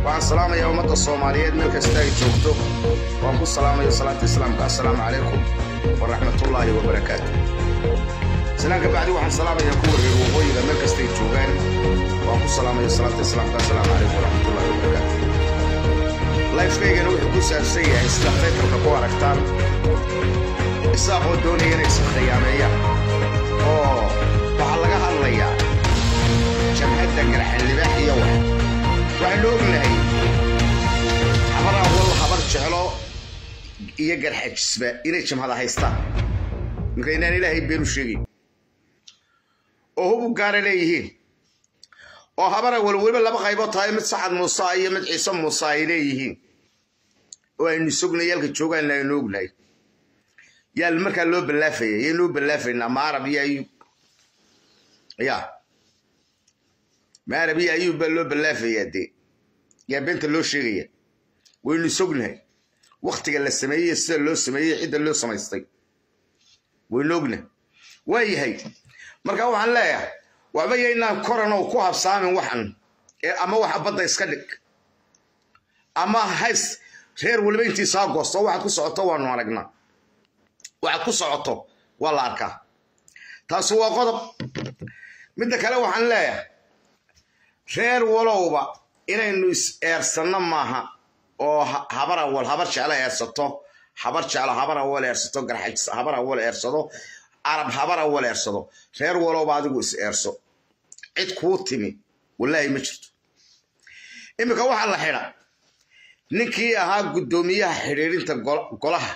waxaan salaamayaa ummadda soomaaliyeed meel kasta ay joogto waan ku salaamaya salaanta islaamka assalaamu calaykum waraxmatullaahi wabarakaatu salaanka bacdi waxaan salaamayaa kuwa reer waqooyiga meel kasta ay joogaan waan ku salaamaya salaanta islaamka assalaamu calaykum waraxmatullaahi wabarakaatu lifekaygana wuxuu ku saabsan yahay sida faytalka ku aragtaan isaaqoo doonaya inay iskhiyaameeyaan oo waxaa laga hadlayaa jamcadda garxan libaax iyo wax waxaynu ognahay habar awal habar jeclo iyo garxajisba inay jamhada haystaan marka inaan ilaahay beenu sheegay oo hubu gaara leeyihiin oo habar awal weliba laba qaybood tahay mid sacad muuse iyo mid ciise muuse ay leeyihiin oo aynu sognay yaalka joogaanna aynu ognahay yaa markaa loo ballaafaya yaynu u ballaafaynaa ma arab iyo ayub ya ma arab iyo ayub baa loo ballaafayaa dee yaa beenta loo sheegaya waynu sognahay waktiga la sameeyey sida loo sameeyey cidda loo samaystay waynu ognahay waa yahay marka waxaan leeyahay waxba yaynaan koran oo ku habsaamin waxan ee ama waxa badda iska dhig ama hays reer weliba intiisaa goosto waxaad ku socoto waanu aragnaa waxaad ku socoto waa la arkaa taasi waa qodob midda kale waxaan leeyahay reer walowba inaynu is eersanno maaha oo habar awal habar jeclo eersato habar jeclo habar awal eersato garxajis habar awal eersado arab habar awal eersado reer walowba adigu is eerso cid kuu timi wallaahi ma jirto iminka waxaa la xidha ninkii ahaa guddoomiyaha xidhiidhinta golaha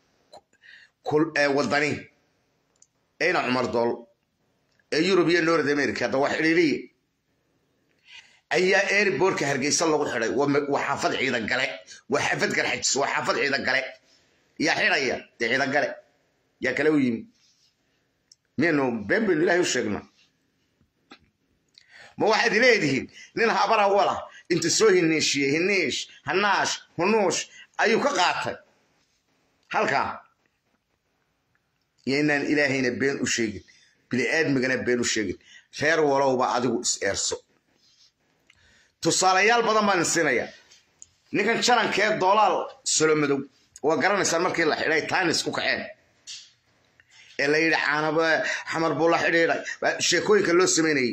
wadani eyna cumar dool ee yurub iyo north america hadda waa xidhiidhiye ayaa airbortka hargeysa lagu xidhay waa xaafad ciidan gale waa xaafad garxajis waa xaafad ciidan gale yaa xidhaya dee ciidan gale yaa kale u yimi miyaynu been baynu ilahay u sheegna ma waxaad leedihiin nin habar awala inta soo hiniishiyey hiniish hanaash hunuush ayuu ka qaatay halkaa iyo inaan ilaahayna been u sheegin bini'aadmigana been u sheegin reer walowba adigu is eerso tusaalayaal badan baan siinaya ninkan jarankee doolaal solomadow waa garanaysaan markii la xidhay taanis ku kaceen ee la yidhi caanab xamar buu la xidhiidhay sheekooyinka loo samaynayey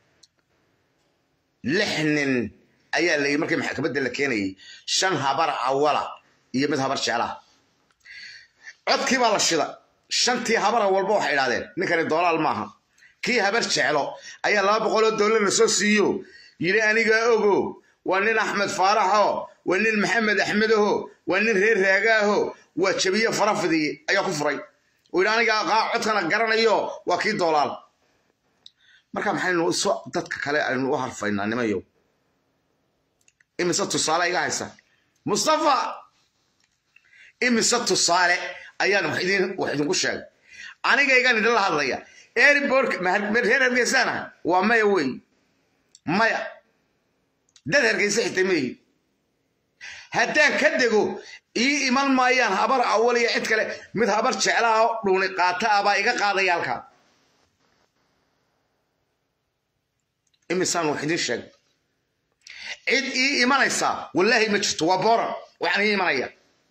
lix nin ayaa la yidhi markii maxkamadda la keenayay shan habar awala iyo mid habar jeclaha codkii baa la shida shantii habara walba waxay idhahdeen ninkani doolaal maaha kii habar jeclo ayaa laba boqoloo doolar la soo siiyo yidhi anigaa ogo waa nin axmed faaraxo waa nin maxamed axmedaho waa nin reer raagaaho waa jabiye farafidiye ayaa ku furay uu yidhi aniga codkana garanayo waa kii doolaal marka maxaynu iso dadka kale aynu u harfaynaa nimayow imise tusaale iga haysa mustafa imise tusaale ayaan wax idinku sheegay anigaygan idinla hadlaya airbork reer hargeysana waa maya wey maya dad hargeysa xitay meeyi haddaan ka dego ii iman maayaan habar awal iyo cid kale mid habar jeclaha dhuuni qaata ah baa iga qaadaya halkaa imisaan wax idin sheeg cid ii imanaysaa wallaahi ma jirto waa booran waxaan ii imanaya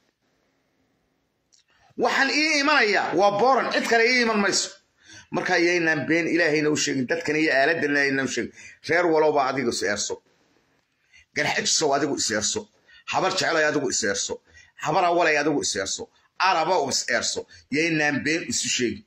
waxaan ii imanayaa waa booran cid kale ii iman mayso marka yaynaan been ilaahayna u sheegin dadkan iyo aaladana aynaan u sheegin reer walowba adigu is eerso garxajisow adigu is eerso habar jeclay adigu is eerso habar awalay adigu is eerso araba u is eerso yaynaan been isu sheegin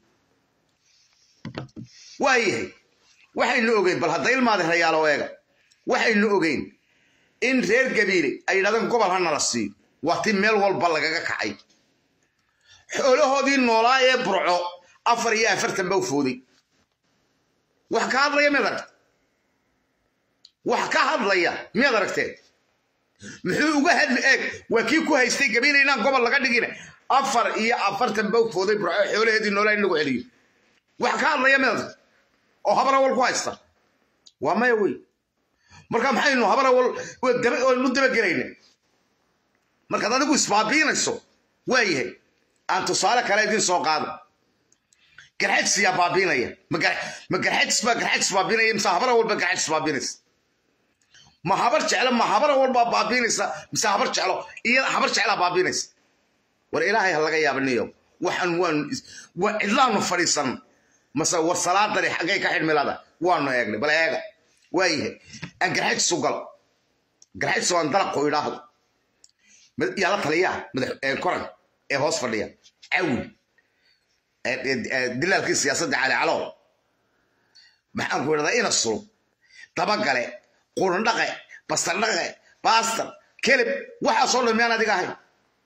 waayahay waxaynu ogeyn bal hadda ilmaadi rayaalo eega waxaynu ogeyn in reer gabiile ay yidhahdeen gobol hana la siiyo waa ti meel walba lagaga kacay xoolahoodii noolaa ee burco afar iyo afartan ba u fooday wax ka hadlaya miyaad aragte wax ka hadlaya miyaad aragteen muxuu uga hadli eeg waa kii ku haystay gabiila inaan gobol laga dhigina afar iyo afartan ba u fooday burco xoolaheedii noolaa in lagu celiyo wax ka hadlaya miyaad aragte oo habar awal ku haysta waa maya wey marka maxaynu habar awal nu dabagelayna markaad adigu isbaabiinayso waa yahay aan tusaale kale idin soo qaado garxajis yaa baabiinaya ma garxajis baa garxajis baabiinaya mise habara walba garxajis baabiinaysa ma habar jeclo ma habar walbaa baabiinaysa mise habar jeclo iyo habar jeclaa baabiinaysa war ilaahay ha laga yaabaniyo waxaan waanu waa cidlaanu fadhiisan mase war salaadani xaggay ka xidhmilada waanu eegnay bal eega waayahay aan garxajis u gal garxajis waan dalaqo idhaahdo yaa la taliyaa madax koran ee hoos fadhiya cawi dilaalkii siyaasadda cali calow maxaan ku idhahdaa ina sulub dabagale qurundhaqe bastardhaqe baastar kelib waxaasoo dhan miyaan adiga ahayn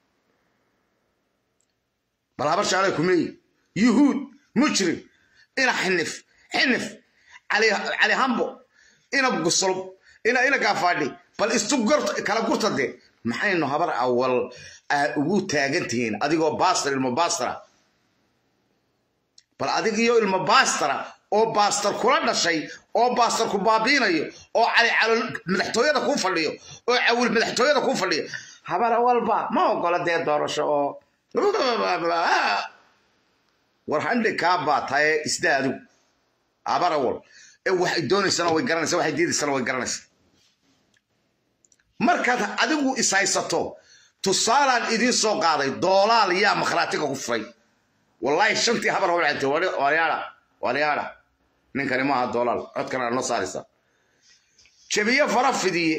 bal habar jeclay kumeeyi yuhuud mujrim ina xinif xinif cali hambo ina gusulub ina ina gaafaadhi bal istu kala gurta dee maxaynu habar awal ugu taagan tihiin adigoo baastar ilmo baastara bal adigiyo ilmo baastara oo baastar kula dhashay oo baastar ku baabiinayo oo cali calo madaxtooyada kuu fadhiyo oo cawil madaxtooyada kuu fadhiyo habar awalba ma ogola dee doorasho oo war handhi kaa baa taye isda adigu habar awal ee waxay doonaysana way garanaysa waxay diidaysana way garanaysa markaad adigu ishaysato tusaalaan idiin soo qaaday doolaal yaa makhraatiga ku furay wallaahi shantii habar hawlcantay waryaada waryaada ninkani maaha doolaal codkana noo saaraysa jabiye fara fidiye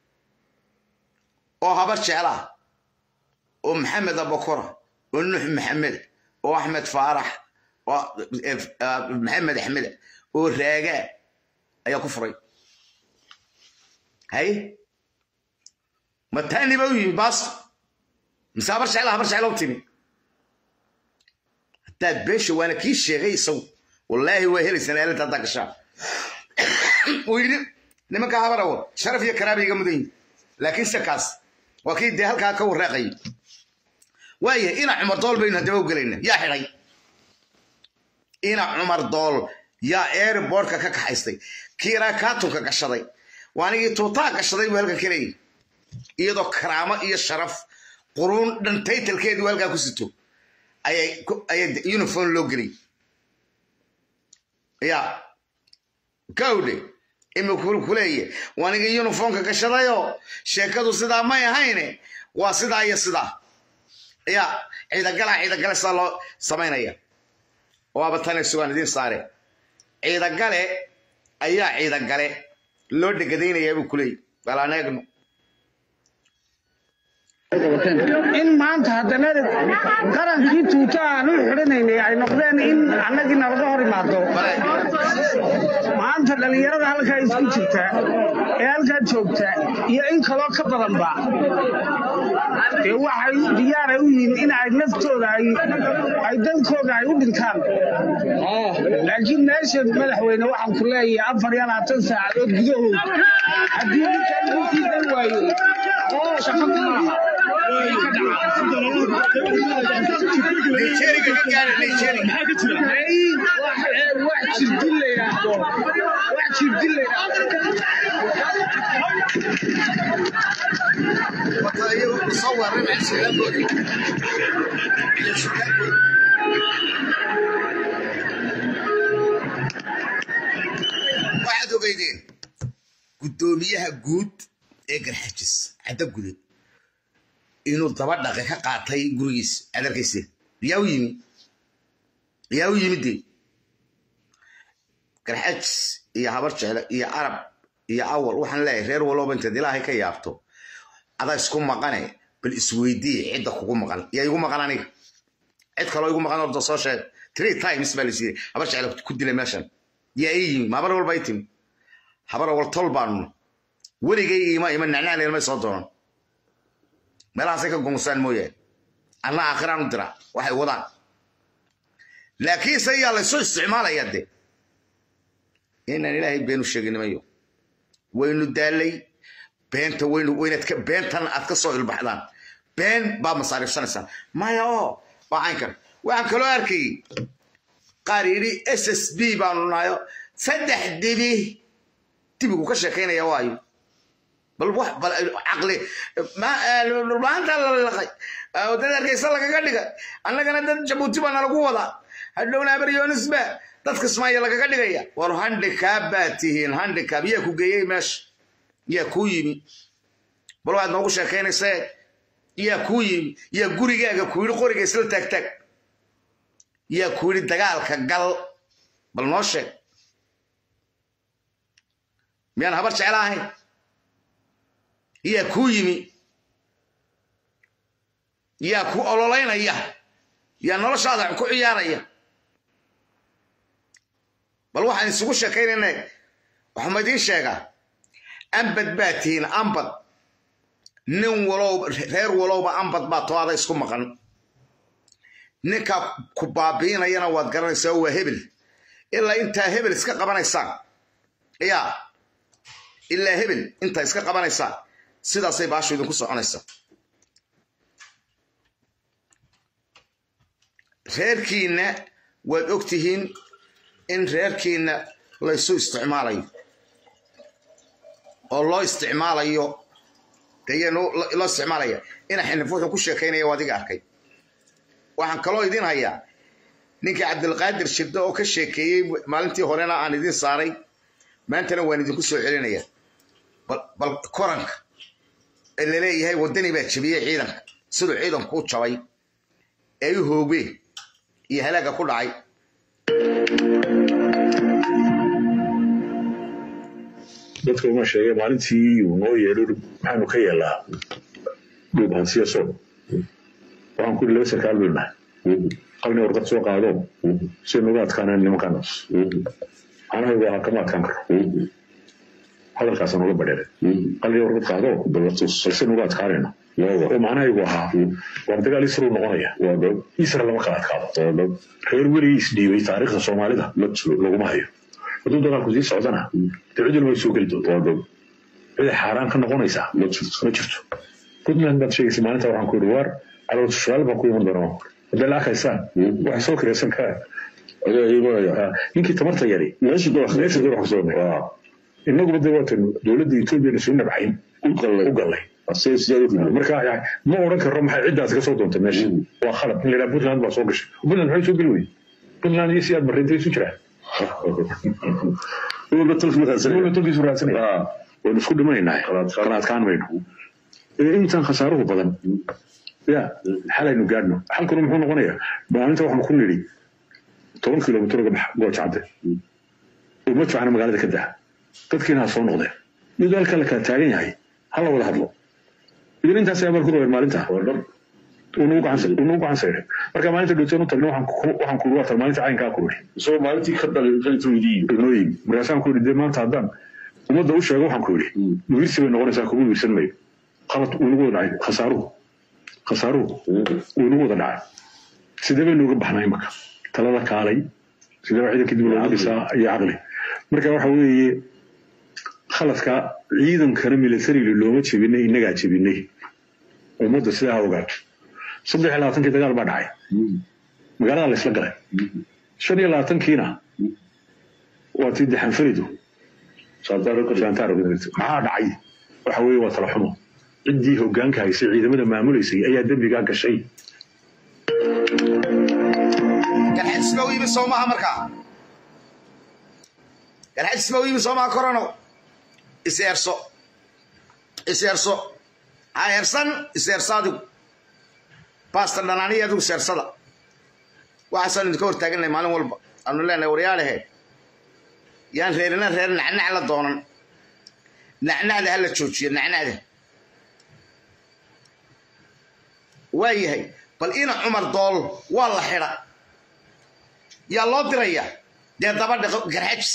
oo habar jeclaa oo maxamed abakora oo nuux maxamed oo axmed faarax oo maxamed axmed oo raagaa ayaa ku furay haye mataani ba u yimi baas mise habar jecla habar jecla u timi haddaad beesha waana kii sheegay isagu wallaahi waa helaysaan aaladda haddaa gashaa uu yidhi nimanka habar awal sharaf iyo karaaba iga mudan yihin laakiin se kaas waa kii dee halkaa ka warraaqayay waayahay ina cumar dool baynu haddaba u gelayna yaa xidhay ina cumar dool yaa airbortka ka kaxaystay kiiraa kaatunka gashaday waanigii tuutaa gashaday buu halkan ka leeyahy iyadoo karaamo iyo sharaf quruun dhan taytalkeedii halkaa ku sito ayay uniform loo gelay ya gawdhe imikul kuleeye waanigii uniformka gashadayoo sheekadu sidaa may ahayne waa sidaa iyo sidaa ya ciidagala ciidagale sidaa loo samaynaya waaba tane sugaan idiin saare ciidagale ayaa ciidagale loo dhegadaynaya buu kuleeyay balaan eegno in maanta haddana qarankii tuuta aan u xidhanaynay ay noqdeen in annagii nalaga hor imaado maanta dhallinyarada halkaa isku jirta ee halkaa joogta iyo in kaloo ka badanba dee waxay diyaaray u yihiin in ay naftooda ay dalkooda ay u dhintaan laakiin meesha madaxweyne waxaan ku leeyahay afar iyo labaatan saacadood gudahood haddii ninkan ugu sii dan waayo shaqo kuma laha wax jirdin la yidhaahdo wax jirdin la waxaad ogeydeen guddoomiyaha guud ee garxajis cadda gude inuu daba dhaqe ka qaatay gurigiis adarkayse yaa u yimi yaa u yimi dee garxajis iyo habar jecle iyo arab iyo awal waxaan leeyahay reer walooba intaad ilaahay ka yaabto adaa isku maqane bal isweydiiye cidda kugu maqan yaa igu maqan aniga cid kaloo igu maqan orda soo sheeg three times baa laysiiyey habar jecle ku dilay meeshan yaa ii yimi ma habar walba i timi habar awal tol baanu weligay ima ima nacnacleyn may soo doonan meelahaasay ka gongosaan mooyaane anna aakhiraan u dira waxay wadaan laakiinse yaa laysu isticmaalaya de inaan ilaahay beenu sheeginimayo waynu daalay beenta waynu waynaad ka beentan aad ka soo ilbaxdaan been baa masaariifsanaysaan maya oo waa caynkan waxaan kaloo arkayay qaar yidhi s s b baanu nahayo saddex dibi dibigu ka sheekaynaya waayo bal wax bal caqli maanta la laqay dad hargeysa lagaga dhigay annagana dad jabuuti baa nalagu wadaa hadhowna abaryoonisba dadka ismaayo lagaga dhigaya war handikaab baa tihiin handikaab yaa ku geeyey meesha yaa kuu yimi bal waxaad noogu sheekaynaysee yaa kuu yimi yaa gurigaaga ku yidhi qoriga isla taagtaag yaa ku yidhi dagaalka gal bal noo sheeg miyaan habar jecla ahayn yaa kuu yimi yaa ku ololaynaya yaa noloshaada ku ciyaaraya bal waxaan isugu sheekaynayna waxuma idiin sheegaa ambad baa tihiin ambad nin walow reer walowba ambad baa toada isku maqan ninka ku baabiinayana waad garanaysaa waa hebel ilaa intaa hebel iska qabanaysaan yaa ilaa hebel intaa iska qabanaysaan sidaasay baashu idinku soconaysaa reerkiinna waad og tihiin in reerkiinna laysu isticmaalayo oo loo isticmaalayo dee loo isticmaalaya ina xinif wuxuu ku sheekaynaya adiga arkay waxaan kaloo idin hayaa ninkii cabdilqaadir shirdo oo ka sheekeeyey maalintii horena aan idin saaray maantana waan idinku soo celinaya bal koranka ee laleeyahay waddani baa jebiyey ciidanka siduu ciidanku u jabay ee u hoogeen iyo halaaga ku dhacay dadka uma sheegay maalintii uu noo yeedho maxaanu ka yeelaa dhub hansiya soo waxaan ku yidhi laba sarkaal baynu nahay qalni warqad soo qaado si nuga adkaanaan nimankaanaas anahaygu ahaa kama adkaan karo hadalkaasaan uga badheeray qalni warqad qaado balse nuga adkaanayno oo macnahaygu ahaa waa dagaal isruu noqonaya isra lama kala adkaado reer weligii isdhiibay taariikhda soomaalida laguma hayo hadduu dagaalku sii socdana dee cid walba way soo geli doontaa ciday xaaraan ka noqonaysaa ma jirto puntland baad sheegaysa maalinta waxaan ku yidhi waar calool su'aal baan ku iman doonaa hadday la arkaysaan waxay soo kiraysan kaa ninkii tamarta yari meesha doox kusoo innaguba dee waatan dowladda etoobiyana soo nabcayn u gallay marka ma odhan karo maxay ciddaas ka soo doontay meesha waa khalad in la yidhaha puntland baa soo gashay puntland maxay soo geli weyey puntland iyo si aad marreentay isu jiraan tolkiisu raadsanaya waynu isku dhimanaynaa kala adkaan mayno intaan khasaaruhu badan ya xalaynu gaadhno xalkuna muxuu noqonayaa maalinta waxaanu ku nidhi toban kilomitr uga bax goojacde uma jocana magaalada ka daa dadkiina ha soo noqdeen iyadoo halkaa la kala taagan yahay ha la wada hadlo idin intaas ayaa marku rabeen maalinta unagu gacan sayray marka maalinta dhowteen u tagna waxaan ku waatan maalinta caynkaa ku yidhi isagoo maalintii ka dhalintooydii inoo yimi markaasaan ku yidhi dee maanta haddaan ummadda u sheego waxaan ku yidhi wiirsi bay noqonaysaa kugu wiirsan mayo qalad uu nagu wada dhacay khasaaruhu khasaaruhu uu nagu wada dhacay sidee baynu uga baxnaa imaka talada kaalay sidee baa ciidanka dib loogu dhisaa iyo caqli marka waxa weeye khaladka ciidankana militariga looma jebinay innagaa jebinay ummadda sidaa ha ogaato saddex iyo labaatankii dagaal baa dhacay magaalada la isla galay shan iyo labaatankiina waa tii dexanfaridu maxaa dhacay waxa weeye waa tala xumo ciddii hoggaanka haysay ciidamada maamulaysay ayaa dembigaa gashay galxajisba u yimi soo maaha markaa galxajisba u yimi soo maaha korano iseerso iseerso ha eersan iseerso adigu baasta dhanaaniya adigu seersada waxaasaan idinka hortaagannahay maalin walba aanu leenahay waryaadhehe yaan reerina reer nacnac la doonan nacnacda ha la joojiyo nacnacda waa yahay bal ina cumar dool waa la xidha yaa loo diraya dee dabadha garxajis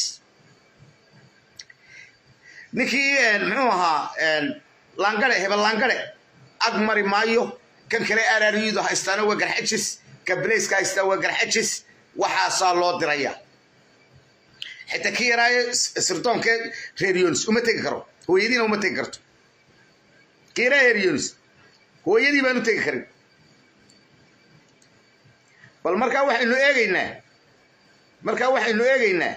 ninkii muxuu ahaa laangare hebel laangare ag mari maayo kan kale araariyadu haystaana waa garxajis ka blaiska haystaa waa garxajis waxaasaa loo diraya xitaa kii yaraayo sirdoonka reer yonis uma tegi karo hooyadiina uma tegi karto kii yaraa reer yonis hooyadii baan u tegi karin bal markaa waxaynu eegaynaa markaa waxaynu eegaynaa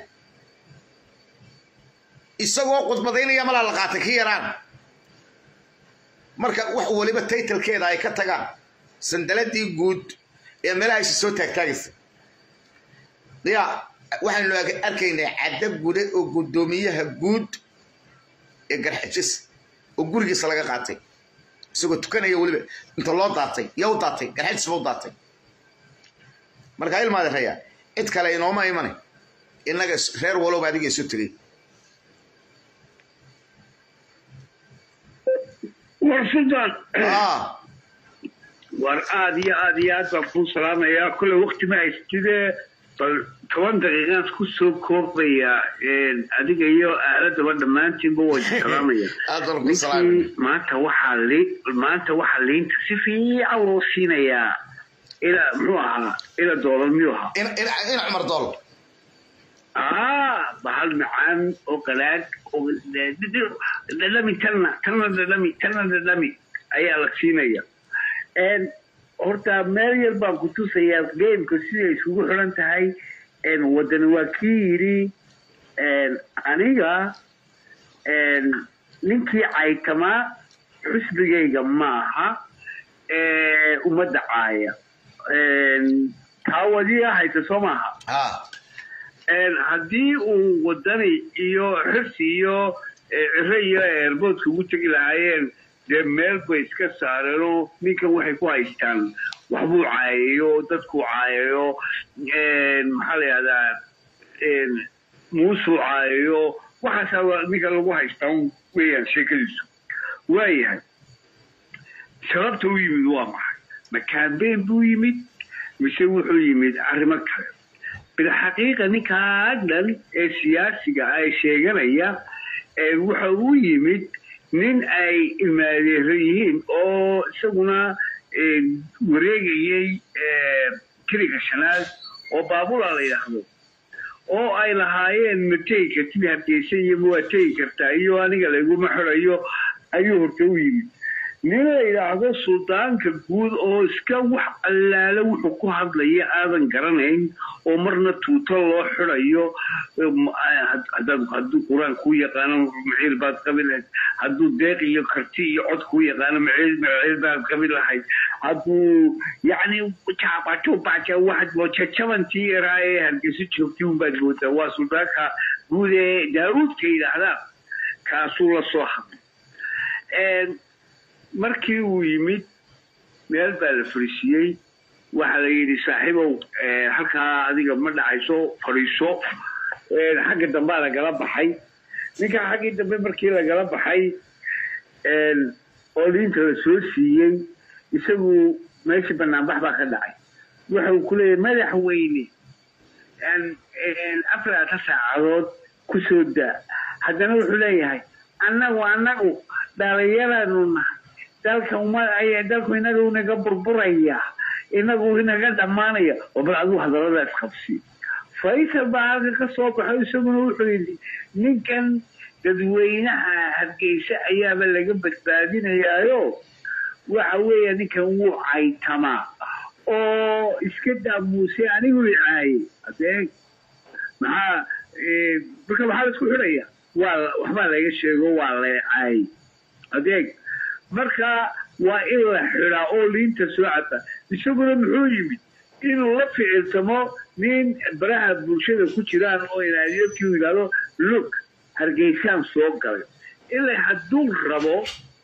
isagoo khudbadaynaya malaa la qaatay kii yaraan marka wax waliba taytalkeeda ay ka tagaan sandaladii guud ee meelahaysi soo taagtaagaysa ya waxaynu arkaynaa caddo gude oo guddoomiyaha guud ee garxajis oo gurigiisa laga qaatay isagoo tukanaya weliba inta loo daatay yaa u daatay garxajis ba u daatay marka ilmaadi raya cid kale inooma imane innaga reer walowba adiga isu tegey war sultan ah war aad iyo aad iyo aad baan kuu salaamayaa kole wakti ma haystidee bal toban daqiiqaan ku soo koobaya adiga iyo aaladaba dhammaantiinba waa salaamaya aad baan ku salaamay ninkii maanta waxaa li maanta waxaa liinta si fiican loo siinayaa ila muxuu ahaa ila doolar miyuu ahaa in in in cumar dool ah bahal macaan oo qalaad oo dhadhami talna talna dhadhami talna dhadhami ayaa la siinaya n horta meel yar baan ku tusayaa gameka siday isugu xiran tahay n wadani waa kii yidhi n aniga n ninkii caytamaa xusbigayga maaha ee ummadda caaya n taa wadiya hayta soo maaha ah een haddii uu wadani iyo xirsi iyo eh, cire iyo eerboodka ugu tegi lahaayeen dee meel bay iska saareenoo ninkan waxay ku haystaan waxbuu caayayo dadkuu caayayo een, maxaa la yihahdaa een, muusuu caayayo waxaasaa waa ninka lagu haystaan weeyaan sheekadiisu waayahay sababta u yimid waa maxay ma campaign buu yimid mise wuxuu yimid arrimo kale bilxaqiiqa ninkaa dhan ee siyaasiga ay sheeganaya ee waxa uu yimid nin ay imaadeero yihiin oo isaguna eh, wareegayay eh, kiriga shanaad oo baabula la yidhaahdo oo ay lahaayeen ma tegi kartid hargeysa iyo ma waa tegi kartaa iyo aniga layguma xirayo ayuu horta u yimid nin la yidhaahdo suldaanka guud oo iska wax allaale wuxuu ku hadlaya aadan garanayn oo marna tuuto loo xirayo um, had- haddaad- hadduu qur-aan kuu yaqaano maciil baad qabi lahayd hadduu deeq iyo karti iyo cod kuu yaqaano maciil maciil baad qabi lahayd hadduu yacni jaabajubaja waxaad moo jajabantii yaraa ee hargeysa joogtay unbaad moodaa waa suldaanka guud ee daawuudka yidhaahdaa kaasuu la soo hadlay Een, markii uu yimid meel baa la fariisiyey waxaa la yidhi saaxiibow eh, halkaa adiga ma dhacayso fadhiiso Eh, xagga dambaa lagala baxay ninkaa xaggii dambe markii lagala baxay een, oo liinta la soo siiyey isagu meeshii banaanbax baa ka dhacay waxa uu ku leeyahay madaxweyne een- een afarata saacadood ku soo daa haddana wuxuu leeyahay annagu annagu dhalinyaranu nahay dalka uma ay dalku inaga inaga burburaya inagu inaga dhammaanaya oo bal adigu hadalladaas qabsi faysal baa halka ka soo baxay isaguna wuxuu yidhi ninkan dadweynaha hargeysa ayaaba laga badbaadinayaayo waxa weeye ninkan wuu caytamaa oo iska daamuuse anigu i caayey adeeg maxaa eh, marka maxaa laisku xidhaya waa la- waxbaa laga sheego waa la caayey adeeg marka waa in la xidhaa oo liinta soo cata isaguna muxuu yimid inuu la ficilsamo nin baraha bulshada ku jiraan oo inaadiyadkii uu yidhahdo look hargeysaan soo galay ilaa hadduu rabo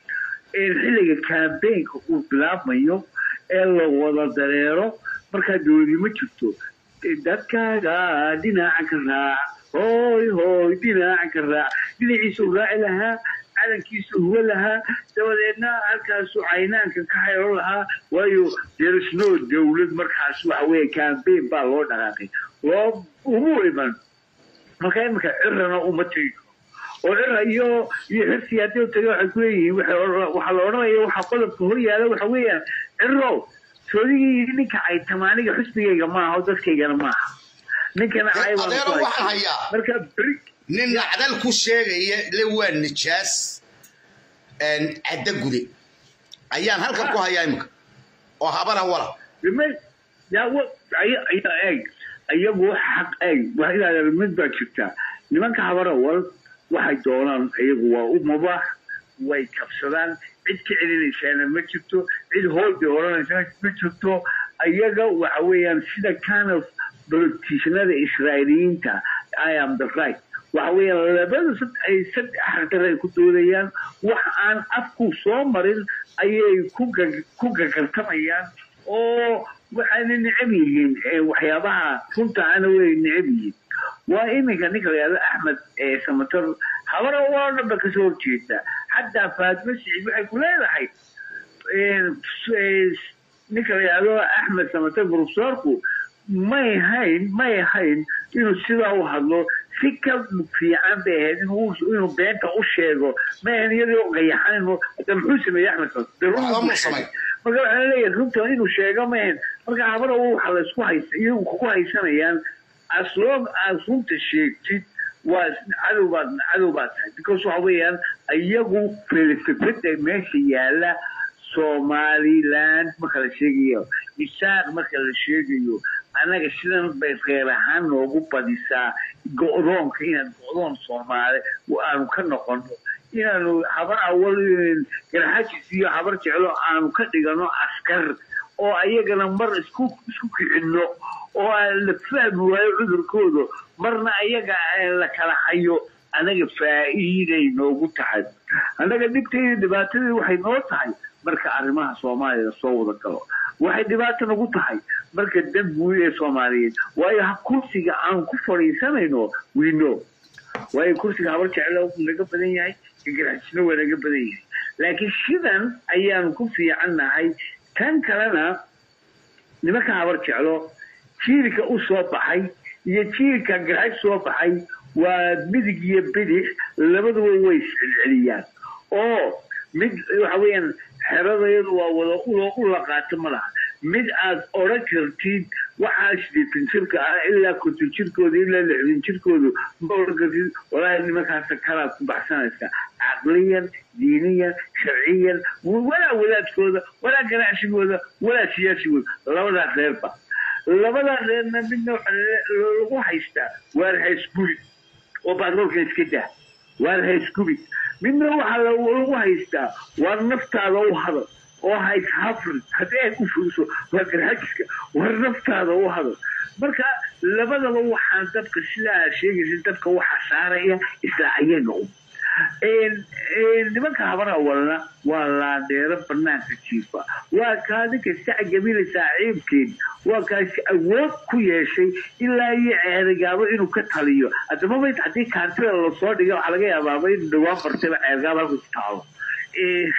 in xilliga campaignka uu bilaabmayo ee la wada dareero markaa dowladi ma jirto dadkaaga dhinaca ka raac hooy hooy dhinaca ka raac dhinaciisa u raaci lahaa calankiisa huwa lahaa dabadeedna halkaasu caynaanka ka xayro lahaa waayo derisno dowlad markaas waxa weeye campaign baa loo dhaqaaqay loo umu iman marka iminka cirana uma tegi karo oo cira iyo iyo xirsi haddii u taga waxay kuleeyihiin waxay odhan- waxaa la odhanaya waxaa qodobka hor yaala waxa weeyaan ciro soodigii yidhi ninka caytamaaniga xusbigayga maaha oo dadkaygana maaha ninkana cay baan adeero ku waxaan haysta hayaa marka beri nin nacdal ku sheegaya le waa nijaas een, cadda gude ayaan halkan ku hayaa imika oo habana wala Remember, yaa wa aya aya eeg iyagu xaq eeg waa ilaa mid baa jirta nimanka habarawal waxay doonaan iyagu waa u mubaax way kabsadaan cid ka celinaysaana ma jirto cid hoolbay odhanaysana ma jirto iyaga waxa weeyaan sida kind of politicianada israa'iiliyiinta i am the right waxa weeyaan labada sad ay saddex xaqdar ay ku doodayaan wax aan afku soo marin ayay ku gag- ku gagartamayaan oo waxayna necab yihiin eh, waxyaabaha runta ana way necab yihiin waa iminka ninka la yihahdo axmed eh, samatar habar oo dhanba kasoo horjeeda xataa faatimo siciid waxay ku leedahay ninka la yihahdo axmed samatar profesorku may hayn may hayn inuu sidaa u hadlo si ka fiican bay ahayd inuu inuu beenta u sheego may hayn iyadoo qayaxan hada muxuu sameeyey axmed samatar dee run Waxba buu muu samay. sheegay. marka waxaa leeyahay runta inuu sheego ma ahayn marka habar waxa la isku haysa iyagu ku haysanayaan as long as runta sheegtid waa cadow baad cadow baad tahay because waxa weeyaan iyagu filsafada meesha yaala somaliland marka la sheegayo isaaq marka la sheegayo annaga sidan bay reer ahaan noogu badisaa go-doonka inaan go-doon soomaali aanu ka noqono inaanu habar awal garxajis iyo habar jeclo aanu ka dhigano askar oo ayagana mar isku isku kicino oo aan la fahmi waayo cudurkooda marna ayaga aan la kala hayo anaga faa'iiday noogu tahay annaga dhibtayda dhibaatadii waxay noo tahay marka arrimaha soomaaliya soo wada galo waxay dhibaato nagu tahay marka dan guud ee soomaaliyeed waayo ha- kursiga aan ku fadhiisanayno wino waayo kursiga habar jeclo wuu naga badan yahay garxajisna waa naga badan yahay laakiin sidan ayaanu ku fiican nahay tan kalena nimanka habar jeclo jiilka u soo baxay iyo jiilka garxaj soo baxay waa midig iyo bidix labaduba way iscelceliyaan oo mid waxa weeyaan xeradayadu waa wada ulo u laqaato ma laha mid aad odhan kartid waxaa sideetan jirka ah ilaa konton jirkooda ilaa lixdan jirkoodu ma odhan kartid walaahi nimankaasa kalaad ku baxsanaysa caqliyan diiniyan sharciyan walaa wadaadkooda walaa ganacsigooda walaa siyaasigooda labadaa reerba labadaa reerna midna waxa la- lagu haystaa waar haysguri oo batroolkan iska daa waar haysgubi midna waxaa la- lagu haystaa waar naftaada u hadal oo hays hafrin haddii ay ku furiso waa garxajiska waar naftaada u hadal marka labadaba waxaan dadka sidaa sheegaysa dadka waxaa saaraya isla ayaga u een- een nimanka habara walna waa laadheero banaanka jiifa waa kaadinka sac gabila saaxiibkeed waa kaasi awood ku yeeshay ilaa iyo ceerigaabo inuu ka taliyo haddaba mayd haddii kaartida lasoo dhiga waxaa laga yaabaaba in dhawaan bartaba ceerigaabo halku taalo Ee,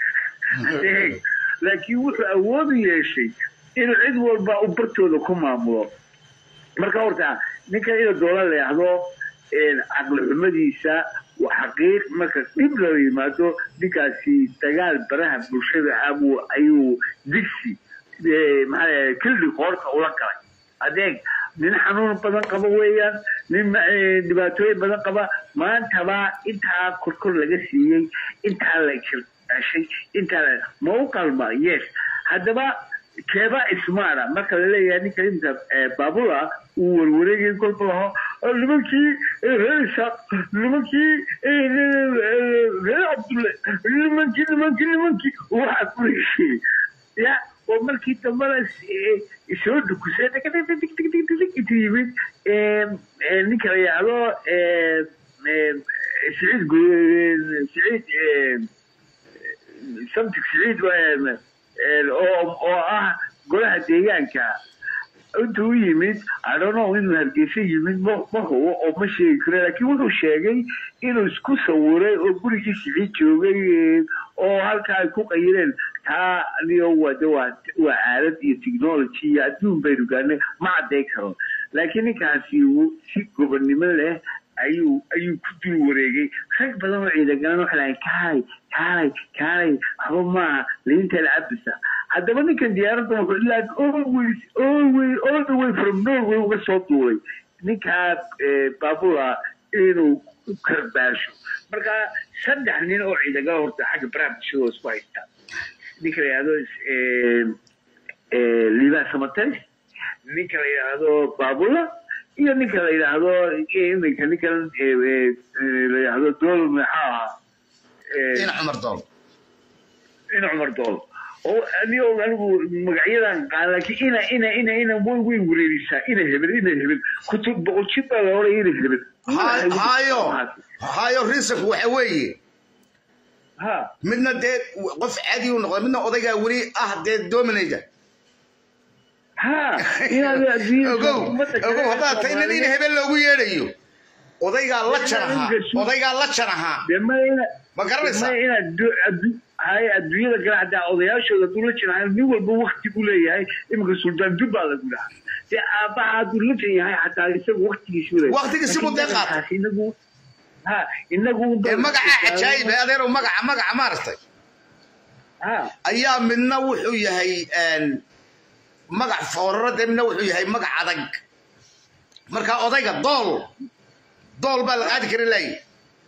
adeeg. laakiin wuxuu awood u yeeshay inuu cid walba u bartooda ku maamulo marka horta ninka ina doola leexdo caqli xumadiisa waa xaqiiq marka dhib loo yimaado ninkaasi dagaal baraha bulshada abuu ayuu digsi eh, maxaa kildi qoorta ula galay adeeg nin xanuun badan qaba weeyaan nin ma- eh, dhibaatooyin badan qaba maantaba intaa korkor laga siiyey intaa la jirashay intaa la ma u qalma yes haddaba keeba ismaara marka la leeyahay ninka inta eh, baabula uu warwareegay kolba laho "Ah, nimankii eh, reer isaaq nimankii eh, eh, reer cabdulle nimankii nimankii nimankii waxaa ku heshiiyey ya oo markii dambana eh, soo dhukusay intu yimid eh, eh, ninka la yidhaahdo eh, eh, siciid Gu- siciid eh, samtig siciid waa- een, oo oo ah golaha deegaanka intuu u yimid I don't know inuu hargeysa yimid ma ma hubo oo ma sheegi karo laakiin wuxuu sheegay inuu isku sawiray oo gurigii siciid joogay een, oo halkaa ay ku qayireen taa niyo wada waa waa aalad iyo technology iyo adduun baynu gaarnay ma cadday karo laakiin ninkaasi wuu si gobonnimo leh ayuu ayuu ku dul wareegay rag badan oo ciidagalan waxay lahayn kaalay kaalay kaalay waxba maaha liinta la cabisa haddaba ninkan diyaaradda wuxuu ilaa always always all the way from norway uga soo duulay ninkaa eh, baabula inuu u karbaasho marka saddex nin oo ciidagala horta xagga baraha bulshada isku haystaa ninka la yihahdo eh, eh, liibaa samates ninka la yidhaahdo baabula iyo ninka la yidhaahdo iminka ninkan eh, eh, eh, la yidhaahdo dool maxaa ahaa Eh, ina cumar dool in cumar dool oo anigo anigu magacyadan qaan laakiin ina ina ina ina way way wareerisaa ina hebel ina hebel kutub boqol jib baa la odhaya ina hebel Ha- hayo hayo risanku waxa weeye ha midna dee qof caadi u noqda midna odaygaa weli ah dee dominator ha inaad adduunyada ogow ummadda kale ogow haddaad tahay nin in Soomaaliyeed- hebel loogu yeedhayo odaygaa la jan ahaa odaygaa la jan ahaa dee ma ina ma garanaysaa ma inaad du- addu- hay adduunyada kale hadaa odayaashooda dula jiraan nin walba wakti buu leeyahay iminka suldaan dub baa lagu dhahaa dee aabbaha hadduu la jan yahay xataa isagu waktigiisu leeyahay Waqtigiisi buu dee qaatay. Laakiin inagu ha inagu ee magaca cajaayib ee adeerow magaca magaca maaragtay ha ayaa midna wuxuu yahay een, magac fooraro dee midna wuxuu yahay magac adag marka odayga dool dool baa la qaadi kara laayi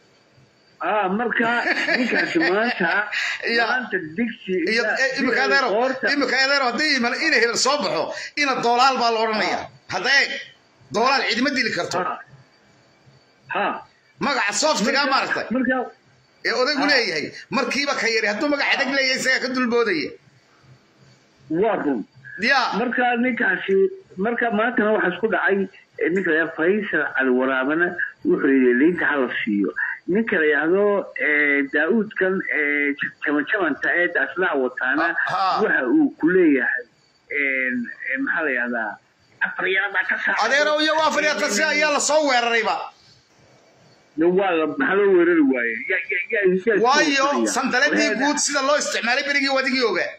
ah marka ninkaasi maanta Ya. maanta digsi iyo eh, imika adeero qoorta imika adeero haddii iman ina hebel soo baxo ina doolaal baa la odhanaya hadda eeg doolaal cidima dili karto ha ha magaca softigaa maaragtay marka ee odaygu leeyahay markiiba ka yari hadduu magac adag leeyahay isagaa ka dulboodaya waa run ya marka ninkaasi marka maantana waxaa isku dhacay eh, ninka la yidhahdo faysal cali waraabana wuxuu yidhi liinta hala siiyo ninka la yidhaahdo eh, daa'uudkan eh, jabanjabanta ee daaslaha wataana Ha. waxa uu ku leeyahay eh, eh, maxaa la yidhahdaa afar yara baa ka saaca adeerow iyo afar iyo tasi ayaa lasoo weerarayba waa la maxaa loo weerari waaye Ya- ya- ya- ya- waayo ya- sandaladii Wareer- guud sida loo isticmaalay berigii wadigii ogaa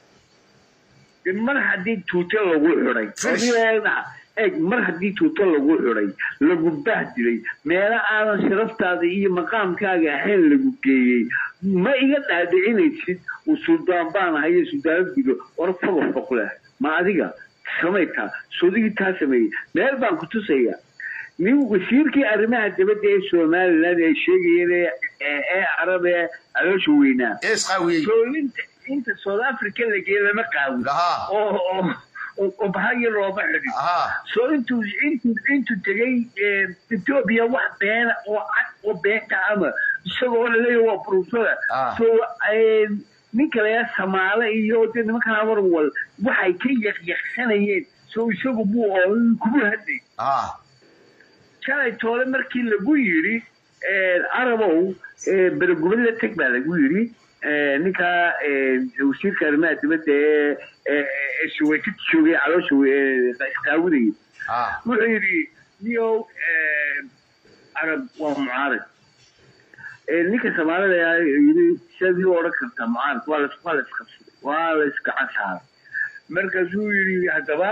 mar haddii tuuto lagu xiday Finish. ogeeda eeg mar haddii tuuto lagu xiday lagu bahdilay meelo aadan sharaftaada iyo maqaamkaaga ahayn lagu geeyey ma iga dhaadhicinaysid uu suldaan baan ahayo suldaanad gudo war fogo foq leh ma adiga samaytaa sodigii taa sameeyey meel baan ku tusaya nin wasiirkii arrimaha dibadda ee somaliland ay sheegayeen ee- ee ee carab ee caloosha weynaa ee isqaawiyey soo inta inta south africa la geeyo lama qaawin Aha. oo oo- oo oo bahaya looma xidhin Aha. soo intuu intuu intuu tegay eh, ethiopia wax beena oo cad oo beenta ama isagoo la leeyahay waa professor Ah. so eh, ninka layaa samaale iyo de nimankan amarwal waxay ka yaqyaqsanayeen so isagu buu oo kugu hadlay ah shalay toole markii lagu yidhi arabow beregubad la teg baa lagu yidhi ninka wasiirka arrimaha dibadda ee ee suwaytid joogay caloosha isqaawinayay ah wuxuu yidhi niyow arab waa mucaarad ninka soomaalida ayaa yidhi sidii u odhan kartaa mucaarad waa las waa la isqabsaday waa la iskacan saaray markaasuu yidhi haddaba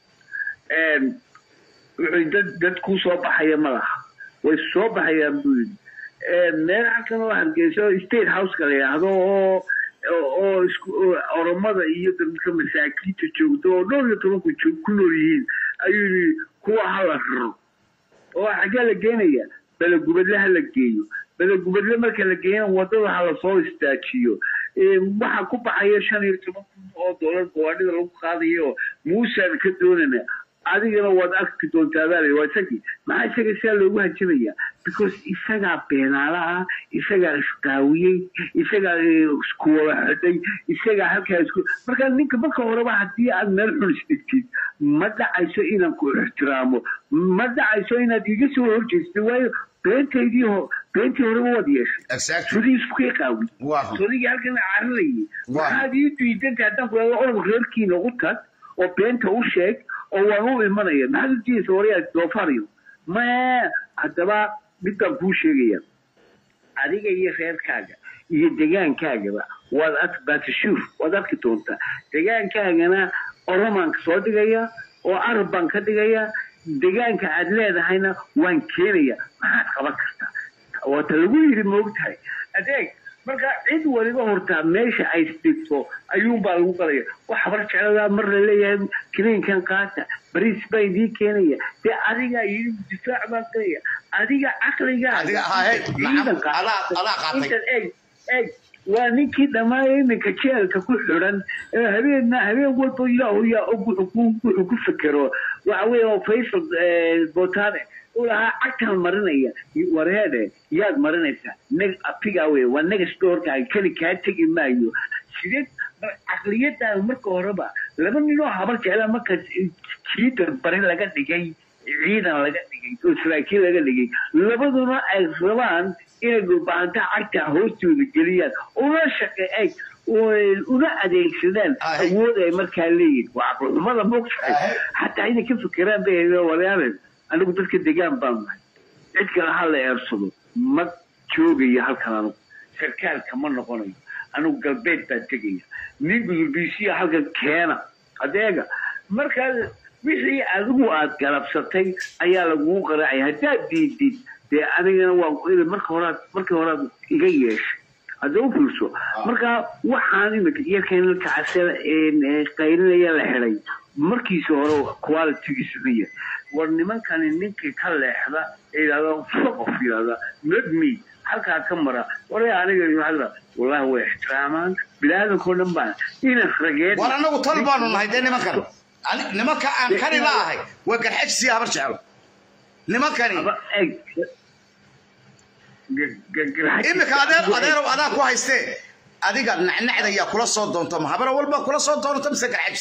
wuxuu dad dad kuu soo baxaya ma laha way soo baxayaan buu yidhi meel halkan oo hargeyso state houseka la yidhaahdo oo oo isku oromada iyo dadka masaakiinta joogto oo dhowr iyo tobanku joog ku nool yihiin ayuu yidhi kuwa hala raro oo xaggee la geenaya belegubadle ha la geeyo belegubadle marka la geeyana wadada ha lasoo istaajiyo waxaa ku baxaya shan iyo toban kun oo dollar gawaadhida lagu qaadayo muusaan ka doonana adigana waad arki doontaa baa waa isagii maxaa isaga sidaa loogu hajabaya because isagaa beenaala ah isagaa isqaawiyey isagaa isku wada xidhay isagaa halkaa isku marka ninka marka horeba haddii aad meel xun isdhigtid ma dhacayso inaan ku ixtiraamo ma dhacayso inaad iga soo horjeestid waayo beentaydii ho beentii horeba waad yeeshay sudii iskukay qaawi sudigii halkan carinayay maxaad ii diidanta haddaan ku orog reerkiina u tag oo beenta u sheeg oo waan u imanaya maxaad u diidaysa waryaa doofaariyo ma haddaba mid baan kuu sheegaya adiga iyo reerkaaga iyo degaankaagaba waad arki batishuuf waad arki doontaa degaankaagana oromaan soo dhigaya oo arab baan ka dhigaya degaanka aad leedahayna waan keenaya maxaad qaban kartaa waata lagu yidhi moogtahay adeeg marka cid waliba hortaa meesha ay isdhigto ayuunbaa lagu qalaya wax habar jecladaa mar la leeyahay kiliinkan qaata bariis baa idii keenaya dee adigaa yidhi difaac baan galaya adiga caqligaaintan eeg eeg waa ninkii dhammaaya iminka jeelka ku xidhan habeenna habeen walba yaa yaa og wuxuu ku fekero waxa weeye oo faysal botane ulahaa cagtaan marinaya wareede yaad marinaysaa neg afigaa wey waa negas doorkaaga keli kaa tegi maayo sideed caqliyadaan marka horeba laba nin oo habar jecla marka jiida bari laga dhigay ciidan laga dhigay oo saraakiil laga dhigay labaduna ay rabaan inay dhulbaanta cagta hoostooda geliyaan una shaqeey una adeegsadaan Ahe. awood ay markaa leeyihin waa caqlixumada mogtahay Ahe. xataa inay ka fikiraan bay hayeen walaalan anigu dadka degaan baan nahay cid kale ha la eersado ma joogayo halkan anigu sarkaalka ma noqonayo anigu galbeed baan tegaya nin gudubisiya halkan keena adeega markaa wixii adigu aad galabsatay ayaa lagugu qaraacay haddaad diidid dee anigana waan ku iri marka horaad markii horaad iga yeeshay hadda u fiirso marka waxaan imika iyakeen kacase qaylinaya la xidhay markiisa hore qualitygiisu ka yahay war nimankani ninkii ka leexda ee yidhahda foqof yidhahda medme halkaa ka mara waray aniga waxaa wallahi way ixtiraamaan bilaadanko dhan baan inan rageed war annagu tal baanu nahay dee nimankan Ani- nimanka aan kani la ahay waa garxajsiya habar jeclo nimankani imika adeer adeerow adaa ku haystee adiga nacnacda yaa kula soo doonto ma habara walba kula soo doonto mise garxajis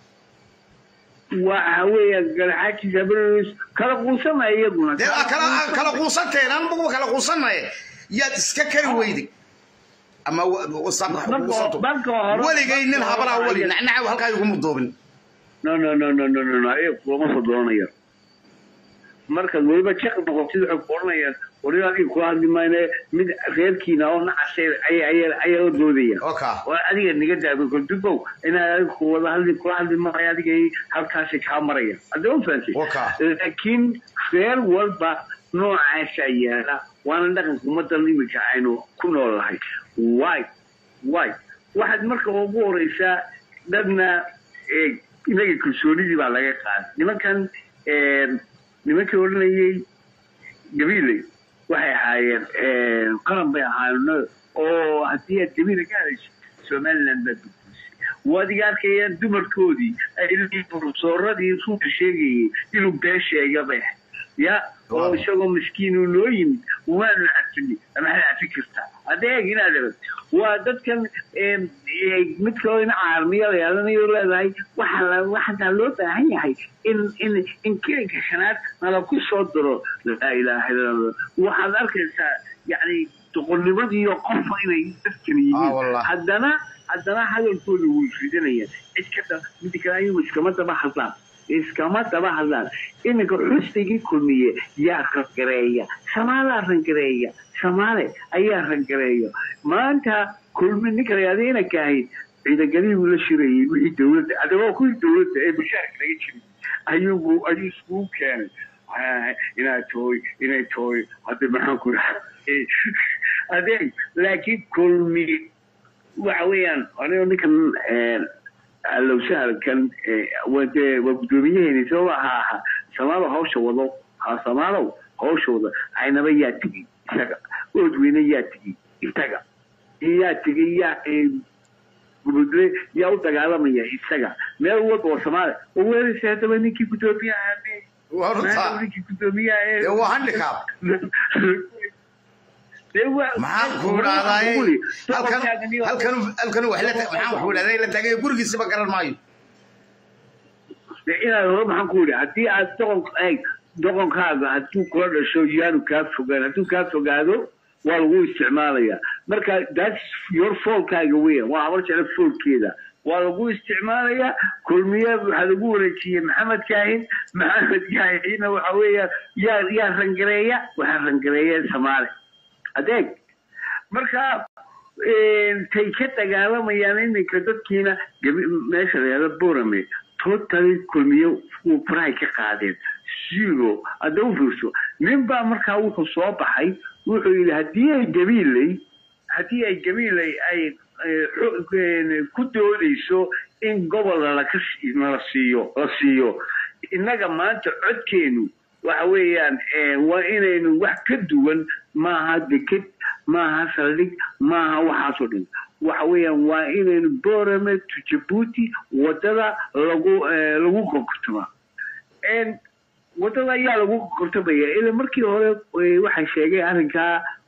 waxa weeya garxaajis habeenays kala quusamaya iyaguna dee aa kala aan kala quusanteen anbaguba kala quusanaye yaad iska kari weyday ama Marka- marka hore- weligay nin habaraa weli marka- nacnaca halkaa iguma duubin no no no no no no no ayaga kulama soo doonaya markaad weliba jeq noqotid waxay ku odhanayaan wari adiga kula hadli mayne mid reerkiina oo nacasay ayaa la doodaya oka waa adiga niga daabay koldugow inaad adiga ku wada hadli kula hadli maayo adiga halkaasi kaa maraya hadda u fahamtay Waka. laakiin reer walba noocaasaa yaala waana dhaqanka ummadan iminka aynu ku noolahay wy wy waxaad marka ugu horeysaa dadna eh, inaga kalsoonidii baa laga qaaday nimankan eh, nimankii odhanayay gabiiley waxay ahaayeen eh, qaran bay ahaayeen oo haddii aad gabiila ka hadayso somaliland baad burburisay waad iga arkayaan dumarkoodii ay profesoradii runta sheegayay inuu been sheega bay ahayd ya oo isagoo miskiin uu noo yimid waanu cafini maxaad cafi kartaa adeeg inaad aragto waa dadkan em, eh, mid kaloo ina caarmiya la yeelanayo leedahay waxa la- waxaa loo baahan yahay in in in kilinka shanaad nala ku soo diro laa ilaaha illa allah waxaad arkaysaa yacni doqonnimadiiyo qofka inay dadkan Ah, yihiin wallah. haddana haddana hadalkooda wuu ridanayaan cid ka dha midda kale ayagu iskama daba hadlaan iskama daba hadlaan iminka xusnigii kulmiye yaa rangareeya samaalaa rangareeya samaale ayaa rangareeya maanta kulmi ninka la yahda inanka ahayd ciidangadihii buu la shirayay wixii dowladda adaba kuwii dowladda ee mushaarka laga jiray ayuubu ayuu iskugu keenay Ah, inaa tooy inay tooy hadda maxaan ku adeeg laakiin kulmi waxa weeyaan anigo ninkan allowsahalkan waa dee waa guddoomiyaheeni sababa ha aha samaalo hawsha wado ha samaalow hawsha wado aynaba yaa tegey isaga oodweyne yaa tegey isaga yaa tegey yaa gubudle yaa u dagaalamaya isaga meel walba oo samaale oo weeraysa haddaba ninkii guddoomiyaha waa runtaa ninkii guddoomiyaha ee dee waa handicap maxaan ku idhahdaaye halkan halkan halkan wax la maxaan wax ku idhahdaa la tagay gurigiisaba garan maayo inaad hore maxaan ku yidhi haddii aad doqon eeg doqonkaaga hadduu kula dhasho yaanu kaa fogaan hadduu kaa fogaado waa lagu isticmaalayaa marka that's your foolkaaga weya waa habar jecla foolkeeda waa lagu isticmaalayaa kulmiye waxaa lagu wareejiyey maxamed kaahin maxamed kaahina waxa weeya yaa yaa rangareeya waxaa rangareeya samaale adeeg marka tay ka dagaalamayaan iminka dadkiina gabi- meesha la yahdo borame totally kulmiye uu farahay ka qaadeen zero hadda u fiirso nin baa markaa wuxuu soo baxay wuxuu yidhi haddii ay gabiiley haddii ay gabiiley ay eh, xo- eh, ku doodayso in gobol laka nala siiyo la siiyo innaga maanta codkeenu waxa weeyaan eh, waa inaynu wax ka duwan maaha deked maaha saldhig maaha waxaasoo dhan waxa weeyaan waa inaynu borame to jabuuti wadada lagu eh, lagu gorgortama En wadada ayaa lagu gorgortamaya ila markii hore eh, waxaa sheegay arrinkaa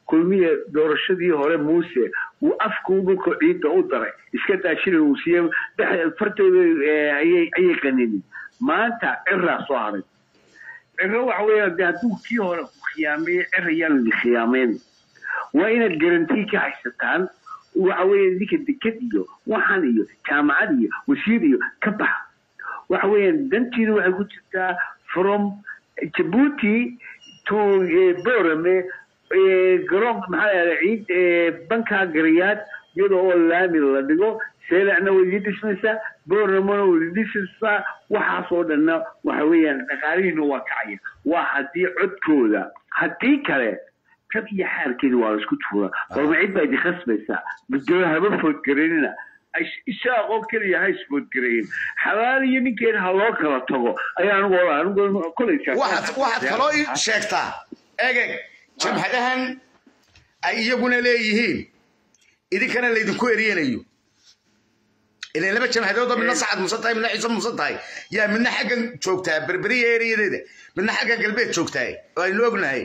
kulmiye doorashadii hore muuse uu afkuu dhulka ciidda u daray iska daashina uu siiye fartooda ayay ayay qaninin maanta ciraa soo haray ciro waxa weeyaan de hadduu kii hore ku khiyaameeye cir ayaan idin khiyaameyn waa inaad garantii ka haysataan waxa weeye ninka deked iyo waxan iyo jaamacad iyo wasiir iyo ka baxa waxa weeyaan dantiina waxay ku jirtaa from jabuuti to borame garoonka maxaa lahada ciid banka gariyaad iyadoo oo laami la dhigo seelacna way idin dhismaysaa boramona way idin dhismaysaa waxaas oo dhanna waxa weeyaan dhaqaalihiina waa kacaya waa haddii codkooda haddii kale kab iyo xaarkeeda waa la isku tuuraa balma cid baa idin khasbaysaa badoo haba foodgareynina isaaq oo keliya ha isfoodgareeyin xalaal iyo ninkeena ha loo kala tago ayaa anigu ola anigu kolaysaa waxaad waxaad kaloo ii sheegtaa egeg jamhadahan ay iyaguna leeyihiin idinkana laydinku eryanayo ilan laba jamhadoodoo midna sacad musan tahay midna ciise musan tahay yaa midna xaggan joogtaa berberiya eriyadeeda midna xaggan galbeed joogtaa oo aynu ognahay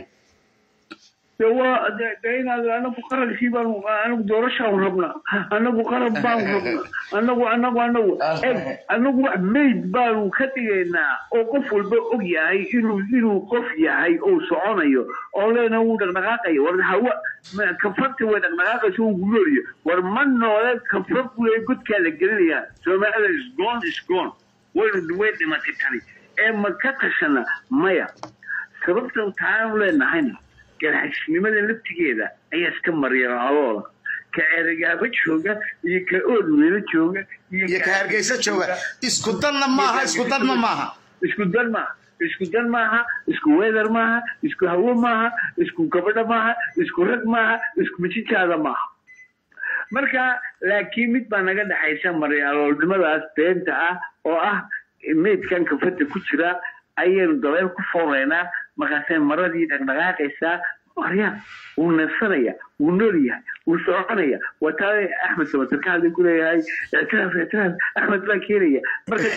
de waa de inaad anagu qarankii baan anagu doorashaan rabna anagu qaran baan rabna anagu anagu anagu eg anagu wax mayd baanu ka dhigaynaa oo qof walba og yahay inuu inuu qof yahay oo soconayo oo leena wuu dhaqdhaqaaqayo war hawa kafarta way dhaqdhaqaaqayso uu gulooliyo war ma noole kafar bule godkaa la gelinayaa soomaalida isgoon isgoon waynu way dhimatay tani ee ma ka tashana maya sababta taanu leenahayna ganacsnimada laftigeeda ayaa iska marya aloola ka eragaaba jooga iyo ka oodweylo jooga iyo ka hargeysa jooga isku danna maaha isku danna maaha isku dan maaha isku dan maaha isku weather maaha isku hawo maaha isku gabadha maaha isku rag maaha isku mijijaada maaha marka laakiin mid baa naga dhexaysa marya aloolnimadaas beenta ah oo ah meydkan kafada ku jira ayaynu dabeel ku fooreynaa markaasay maradii dhaqdhaqaaqaysaa marya wuu neefsanaya wuu nool yahay wuu soconaya waa taa axmed samatar ka hadlay kuleeyahay ictiraaf ictiraaf axmed baa keenaya marka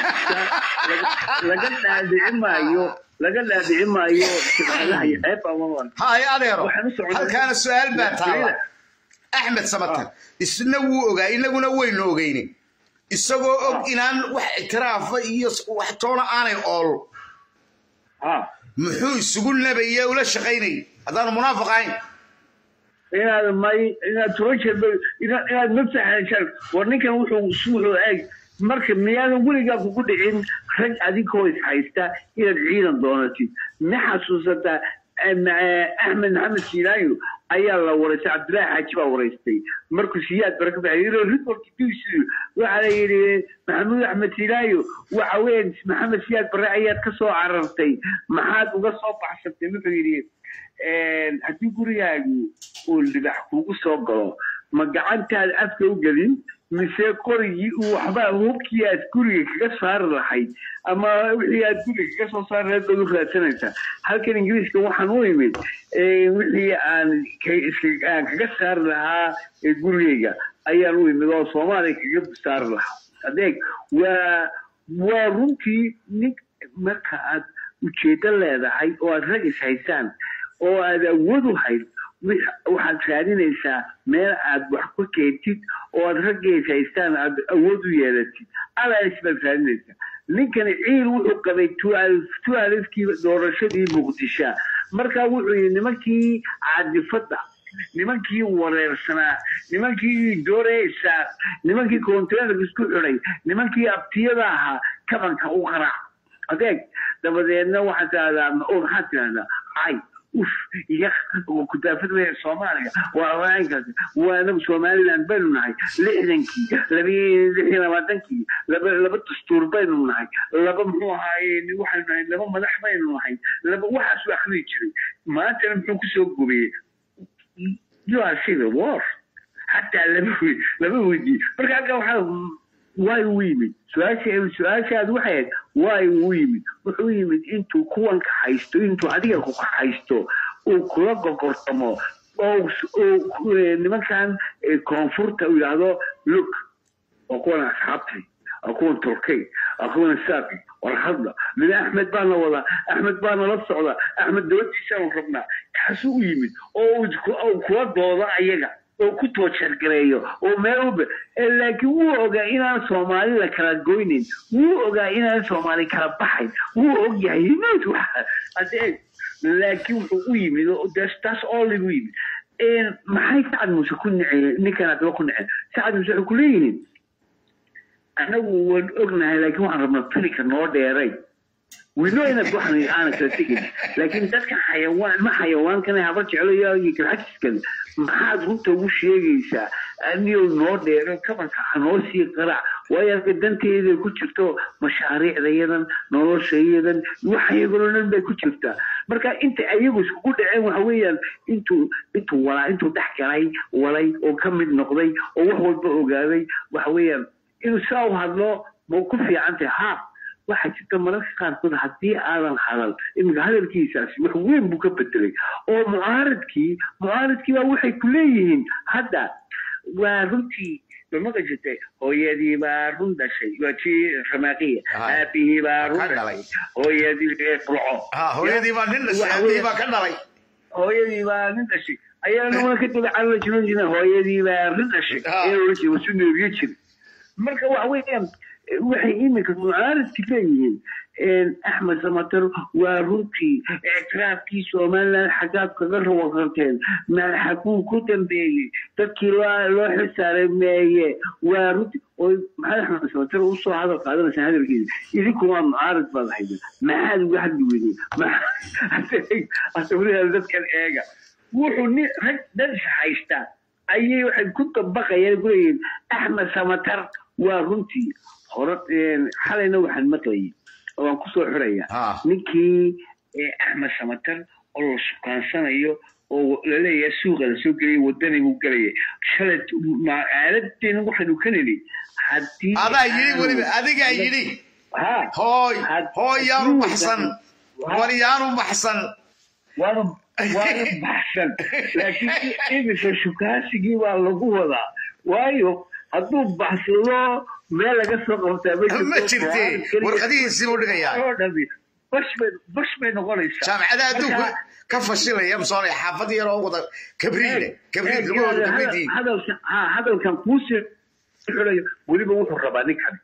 laga dhaadhici maayo laga dhaadhici maayo shibcadaha iyo ceeb amaman hay adeero halkaana su-aal baa taala axmed samatar isna wuu ogaa inaguna waynu ogeyne isagoo og inaan wax ictiraafa iyo wax toona aanay ool muxuu isugu nabaya ula shaqaynay haddaanu munaafiq ahayn inaad may inaad toban jeer inaad maftaxan war ninkan wuxuu wuxuu eeg marka miyaadan weligaa kugu dhicin rag adinkoo is haysta inaad ciidan doonatid ma xasuusataa axmed maxamed siilaayo ayaa la waraystay cabdillaahi xaaji baa waraystay markuu siyaad bare ka baxay reportkiisu waxaa la yidhi maxamuud axmed siilaayo waxa weeye maxamed siyaad bare ayaad ka soo carartay maxaad uga soo baxsatay wuxuu yidhi haddii gurigaagu uu libax kugu soo galo ma gacantaad afka u gelin mise qorigii uu waxba hubkii aad guriga kaga saari lahayd ama wixii aad guriga kaga soo saari lahayd baad u raadsanaysaa halkan ingiriiska waxaan u imid wixii aan aan kaga saari lahaa gurigayga ayaan u imid oo soomaaliya kaga saari lahaa adeeg waa waa runtii nin marka aad ujeedo leedahay oo aad rag is haysaan oo aad awood u hayd waxaad raadinaysaa meel aad wax ku keentid oo aad raggeys haystaan aad awood u yeelatid alaas baad raadinaysaa ninkani ciil wuxuu qabay tu alifkii doorashadii muqdisha marka wuxuu yidhi nimankii caadifadda nimankii wareersanaa nimankii dooreysaa nimankii konteynerka isku xidhay nimankii abtiyada ahaa kabanka u qaraac adeeg dabadeedna waxaad tidahdaa oo maxaad tidahdaa cay uf iga kudaafad weya soomaaliya waa waaankaas waa anagu somaliland baynu nahay lixdankii labi lix iyo labaatankii laba laba dastuur baynu nahay laba muxuu ahaaye waxaynu nahay laba madax baynu nahay laba waxaasu akhriyi jiray maantana muxuu kusoo gubiyey you are civil war xataa laba laba weydii marka halka waxaa way u yimid su-aashaad waxay ahayd way u yimid wuxuu yimid intuu kuwanka haysto intuu adiga ku haysto uu kula gogortamo oo nimankan koonfurta uu yidhaahdo look oo kuwan asxaabtay akuwan turkey akuwan saaqi war hadla min axmed baana wadaa axmed baana la socda axmed dabadiisaanu rabnaa kaasuu u yimid oo uu kula doodo ayaga oo ku toojargareeyo oo meel walba laakiin wuu ogaa inaan soomaali la kala goynin wuu ogaa inaan soomaali kala baxayn wuu og yahay hinood waxa laakiin wuxuu u yimid taas all u yimid maxay sacad muuse ku niceen ninkan adaba ku niceen sacad muuse waxay ku leeyihiin anagu waan ognahay laakiin waxaan rabnaa filinka noo dheeray wino inaad waxan aana kala tegin laakiin dadka xayawaan ma xayawaankan habar jeclayo iyo galxajiskan maxaad runta ugu sheegaysaa aniyo noo dheero kabanka hanoo sii qaraac waayo halka danteeda ku jirto mashaariicdayadan noloshayadan waxayagoo dhan bay ku jirtaa marka inta ayagu iskugu dhaceen waxa weeyaan intuu intuu walaa intuu dhex galay walay oo ka mid noqday oo wax walba ogaaday waxa weeyaan inuu saa u hadlo ma ku fiican tahay ha waxaa jirta mararka qaarkood haddii aadan hadal iminka hadalkiisaasi wax weyn buu ka bedelay oo mucaaradkii mucaaradkii baa waxay ku leeyihiin hadda waa runtii mamaqa jirtay hooyadii baa run dhashay waa tii ramaaqiya aabihii baa run dhalay hooyadii burco hooyadii baa nin dhashay aabihii baa ka dhalay hooyadii baa nin dhashay ayaana waa ka daba calala jiran jireen hooyadii baa rin dhashay ayaa oran jiray wasu neeriye jira marka waxa weeyaan waxay iminka mucaaradki leeyihiin axmed samater waa runtii ictiraafkii somaliland xaggaad kaga rawakarteen xaguu ku dambeeyey dadkii loo xilsaaray meeye waa runtii oo maxamed axmed samater usoo hadal qaadanaysaa hadalkiisa idinku waa mucaarad baad hayda maxaad uga hadli weydeen asawiraha dadkan eega wuxuu nin rag dad haystaa ayay waxay ku dabaqayaan kuleeyihiin axmed samater waa runtii hore xalayna waxaan maqlayay oo aan kusoo xiraya ninkii axmed samater oo la sukaansanayo oo laleeyahay suuqa lasoo gelaya wadani buu gelaya shalay aaladeena waxaynu ka nili haddii adaa yidhi weliba adigaa yidhi hooy hooy yaanu baxsan war yaanu baxsan waanu waanu baxsan laakiin iminka shukaasigii baa lagu wadaa waayo hadduu baxsado meel laga soo qabtaa ma jirte warqadihiisii buu dhigayaa bash bay noqonaysaa jaamacadaha adduunka ka fashilaya msoonay xaafad yaroo wada kabriile kabriil lagu wada kabriidii hadalkan kuusii xulayo weliba wuxuu rabaa ninkan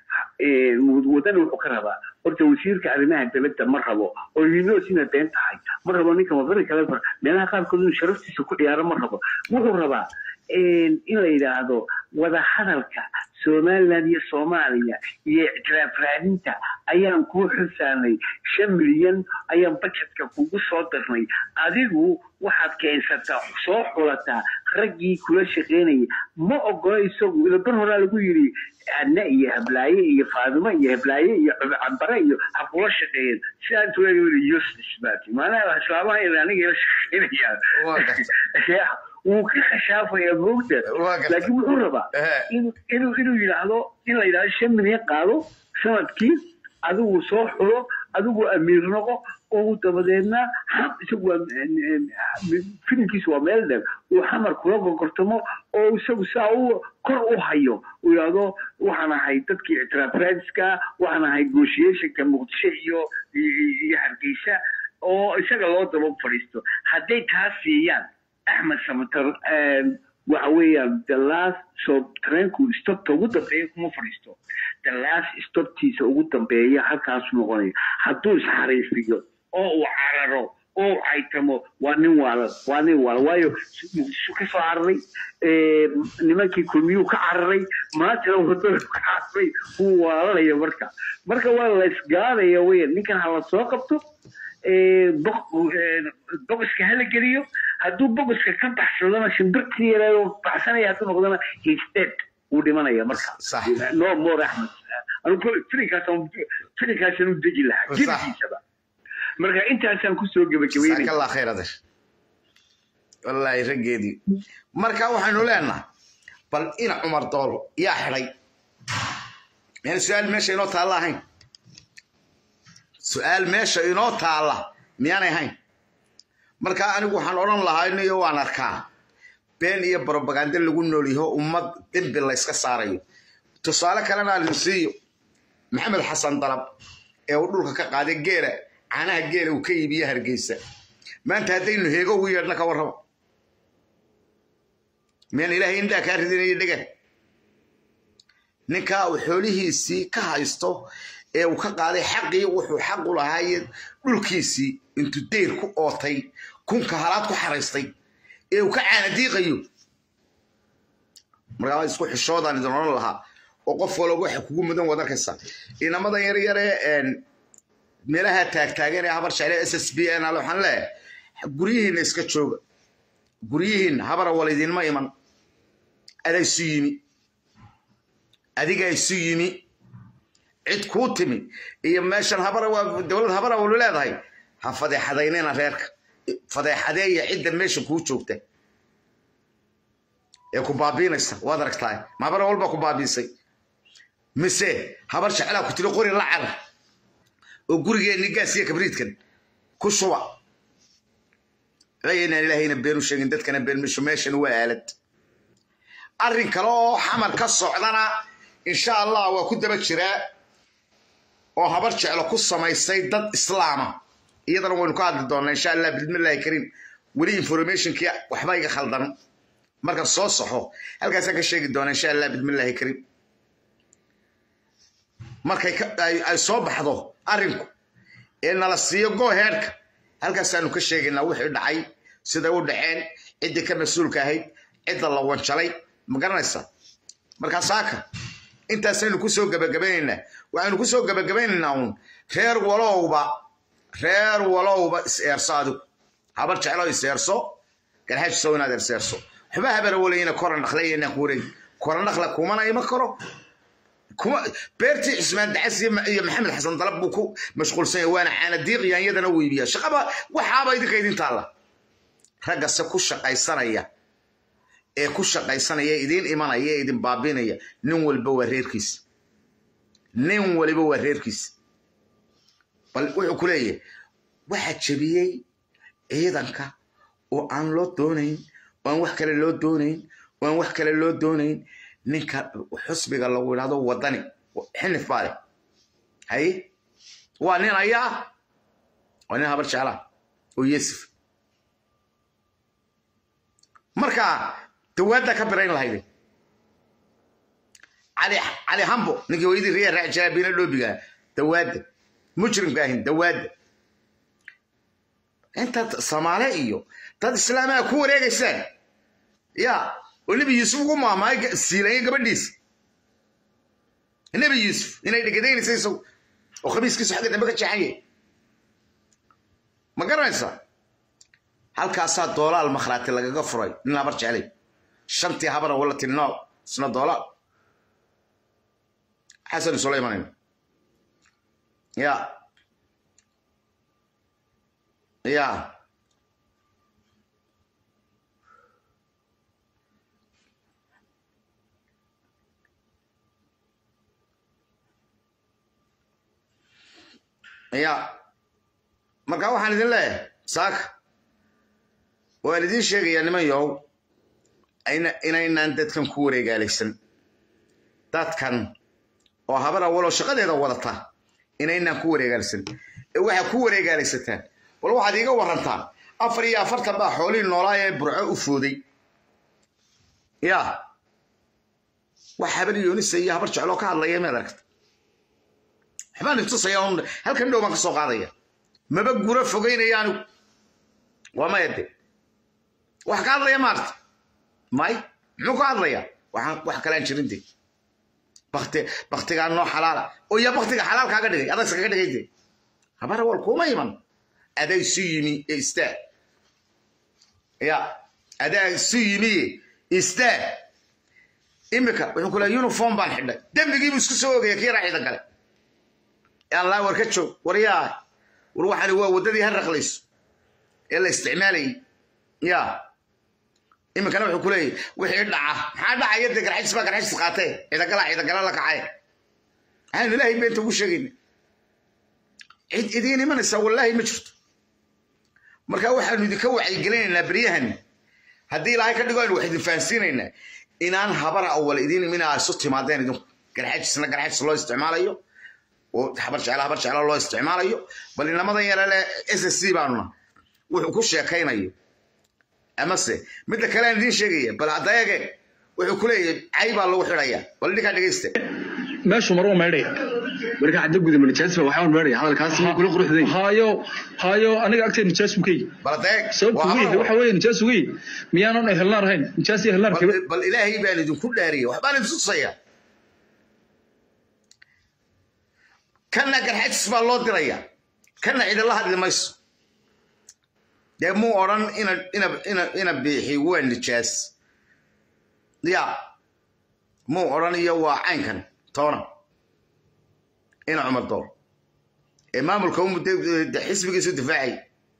wadani wuxuu ka rabaa horta wasiirka arrimaha dibadda ma rabo oo yuniosina been tahay ma rabo ninkan wadani kale meelaha qaarkood inuu sharaftiisa ku ciyaaro ma rabo wuxuu rabaa in la yidhaahdo wada hadalka somaliland iyo soomaaliya iyo ictiraaf raadinta ayaan kuu xilsaanay shan milyan ayaan bajetka kugu soo darnay adigu waxaad keensataa soo xulataa raggii kula shaqaynayay ma ogola isagu ilabar horaa lagu yidhi adna iyo hablaaye iyo faadimo iyo hablaaye iyo cambare iyo ha kula shaqeeyeen sidaa intuu leeyahay useless baati maanaha islaamaha aniga ila shaqeynayaan wuu ka khashaafaya moogta laakiin wuxuu rabaa inuu inuu yidhaahdo in la yidhahdo shan milyan qaado sanadkii adigu soo xulo adigu amiir noqo oo dabadeedna isagu filimkiisu waa meel dheer uu xamar kula gorgortamo oo isagu saa u kor u hayo uu yidhaahdo waxaan ahay dadkii ictiraaf raadiska waxaan ahay negotiationka muqdisho iyo iyo hargeysa oo isaga loo daba fadhiisto hadday taas siiyaan axmed samater waxa weeyaan the last so treenku stopta ugu dambeeya kuma fadhiisto the last stoptiisa ugu dambeeya halkaasu noqonaya hadduu isxariifiyo oo uu cararo oo uu caytamo waa nin waalan waa nin waalan waayo muqdisho ka soo cararay nimankii kulmiyuu ka cararay maantana wadada ka cararay wuu waalanaya marka marka waa la isgaadaya weya ninkan ha la soo qabto bogoska hala geliyo hadduu bogoska ka baxsadona shimbirtii yareedoo baxsanaya hadduu noqdona histed wuu dhimanaya marka no more axmed anigu filinkaasaan u deji lahaa jirigiisaba marka intaasaan kusoo gebagabeynaya allah khayr adeer wallaahi raggeedii marka waxaynu leenahay bal ina cumar dool yaa xidhay miyaan su-aal meesha inoo taalla ahayn su-aal meesha inoo taalla miyaanay ahayn marka anigu waxaan odhan lahaa inayo waan arkaa been iyo brobaganda lagu noolyaho ummad dembi layska saarayo tusaale kalena aan siiyo maxamed xasan dalab ee uu dhulka ka qaaday geela caanaha geela uu ka iibiye hargeysa maanta haddaynu heego ugu yeedhna ka warraba miyaan ilaahay indhaa kaa ridinayo dhega ninkaa uu xoolihiisii ka haysto ee uu ka qaaday xaqii wuxuu xaq u lahaaye dhulkiisii intuu deyr ku ootay kunka halaad ku xaraystay ee uu ka caanadiiqayo markaa isku xishoodaan idin odhan lahaa oo qof walba waxa kugu mudan wad arkaysa inamadan yar yaree meelaha taagtaagan ee habar jeclee s s b n al waxaan leeyahay guryihiinna iska jooga guryihiin habara wal idinma iman adaa isu yimi adigaa isu yimi cid kuu timi iyo meeshan habara waa dowlad habara walu leedahay ha fadeexadaynina reerka fadeexadeeya cidda meesha kuu joogta ee ku baabiinaysa waad aragtaa ma habara walba ku baabiisay mise habar jeclaa ku tiri qori la carar oo gurigeenni gaas iyo kabriidkan ku shuba inaan ilaahayna been u sheegin dadkana been misho meeshan waa aalad arrin kale oo xamar ka socdana insha allah waa ku daba jiraa oo habar jeclo ku samaysay dad islaama iyadana waynu ka hadli doonaa insha allah bismillahi kariim weli informationkii waxba iga khaldan markaan soo saxo halkaasaan ka sheegi doonaa insha allah bismillahi kariim markay ay soo baxdo arrinku ee nala siiyo gooheedhka halkaasaanu ka sheegaynaa wixii dhacay siday u dhaceen ciddii ka mas-uulka ahayd cidda la wanjalay ma garanaysa markaa saaka intaasaynu ku soo gebagabanaynaa waxaynu ku soo gebagabanaynaa uun reer walowba reer walowba is-eerso adigu habar jeclo is-eerso garxajisow inaad is-eerso waxba habara walayna koran dhaqlayanaan ku wareegi koran dhaqla kumana ima karo kuma beertii cismaan dacas iyo maxamed xasan dalab buu ku mashquulsan yahay waana caanadiiqiyaan iyadana weybiya shaqaba waxaaba idinka idin taalla raggase ku shaqaysanaya ee ku shaqaysanaya idiin imanaya ee idin baabinaya nin walba waa reerkiisa nin waliba waa reerkiisa bal wuxuu ku leeyahay waxaa jebiyey ciidanka oo aan loo doonayn oo aan wax kale loo doonayn oo aan wax kale loo doonayn ninka xusbiga lagu yidhahdo wadani xinif baa leh haye waa nin ayaa waa nin habar jeclaa oo yesif marka dawaadda ka birayn lahayde cali cali hambo ninkii hooyadii riya raaci jiraa biina dhoobiga dawaadda mujrimka ahin dawaadda intaad soomaale iyo dad islaamaha ku wareegaysaan ya oo nebi yuusuf ugu maamaay siilanya gabadhiisa nebi yuusuf inay dhegadaynaysa isagu oo khamiiskiisu xagga dambe ka jeexanye ma garanaysaa halkaasaa doolaal makhraati lagaga furay nin habar jeclay shantii habara wala tiri nool isna doolaal xasan isula imanayno ya ya ya marka waxaan idin leeyahay saaka waan idiin sheegayaa niman yow inaynaan dadkan ku wareegaalaysan dadkan oo habar awaloo shaqadeeda wadata inaynaan ku wareegaalaysan ee waxaa ku wareegaalaysataan bal waxaad iiga warantaa afar iyo afartan baa xoolihii noolaa ee burco u fooday ya wax habar yoonisa iyo habar jecloo ka hadlaya maad aragta waxbaan itusaya un halkan dhow baan ka soo qaadaya maba guro fogeynaya anigu waa maya de wax ka hadlaya maarta may muxuu ka hadlaya waxaan wax kalaan jirin de bakti baktigaa noo xalaala oo yaa baktiga xalaal kaaga dhigay adagsa kaga dhigay de habar awal kuma iman adaa isu yimi ee istaag ya adaa isu yimi istaag imika wuxuu ku leeya uniform baan xidhay dembigiibuu isku soo ogaya kii raaciida gale allah war ka joog war yaa war waxani waa waddadii ha raqlayso ee la isticmaalayay ya iminkana wuxuu ku leeyahy wixii dhaca maxaa dhacaya dee garxajis baa garxajis qaatee ciidagala ciidagala la kacay waxaanu ilaahay beenta ugu sheegayna cid idiin imanaysa wallaahi ma jirto marka waxaanu idinka wacyigelinaynaa beryahan haddii ilaahay ka dhigo aynu wax idin fahansiinaynaa inaan habara awal idiin imin aa isu timaadeen idinku garxajisna garxajis loo isticmaalayo oo habar jecla habar jecla loo isticmaalayo bal inamadan yare le s s c baanuna wuxuu ku sheekaynayo amase midda kale aan idiin sheegaya bal haddayaga wuxuu ku leeyahay cay baa lagu xidhaya bal idinkaa dhegeysta meeshu mar uu maydhaya marka cadda guda manijaasba waxaan meeraya hadalkaas kula quruxday hayo hayo aniga agteed nijaas buu ka yihi bal hadayag sababtu ugu yihi waxa weeye nijaas ugu yihi miyaanan ehelnaan ahayn nijaas iyo ehelnaan kabe bal ilaahay baan idinku dhaariyay waxbaan idin tusaya kana garxajis baa loo diraya kana cidila hadli mayso dee muu odhan ina ina ina ina biixi waa nijaas ya muu odhan iyo waa caynkan toona ina cumar door ee maamulka u muddo xisbigiisu difaacay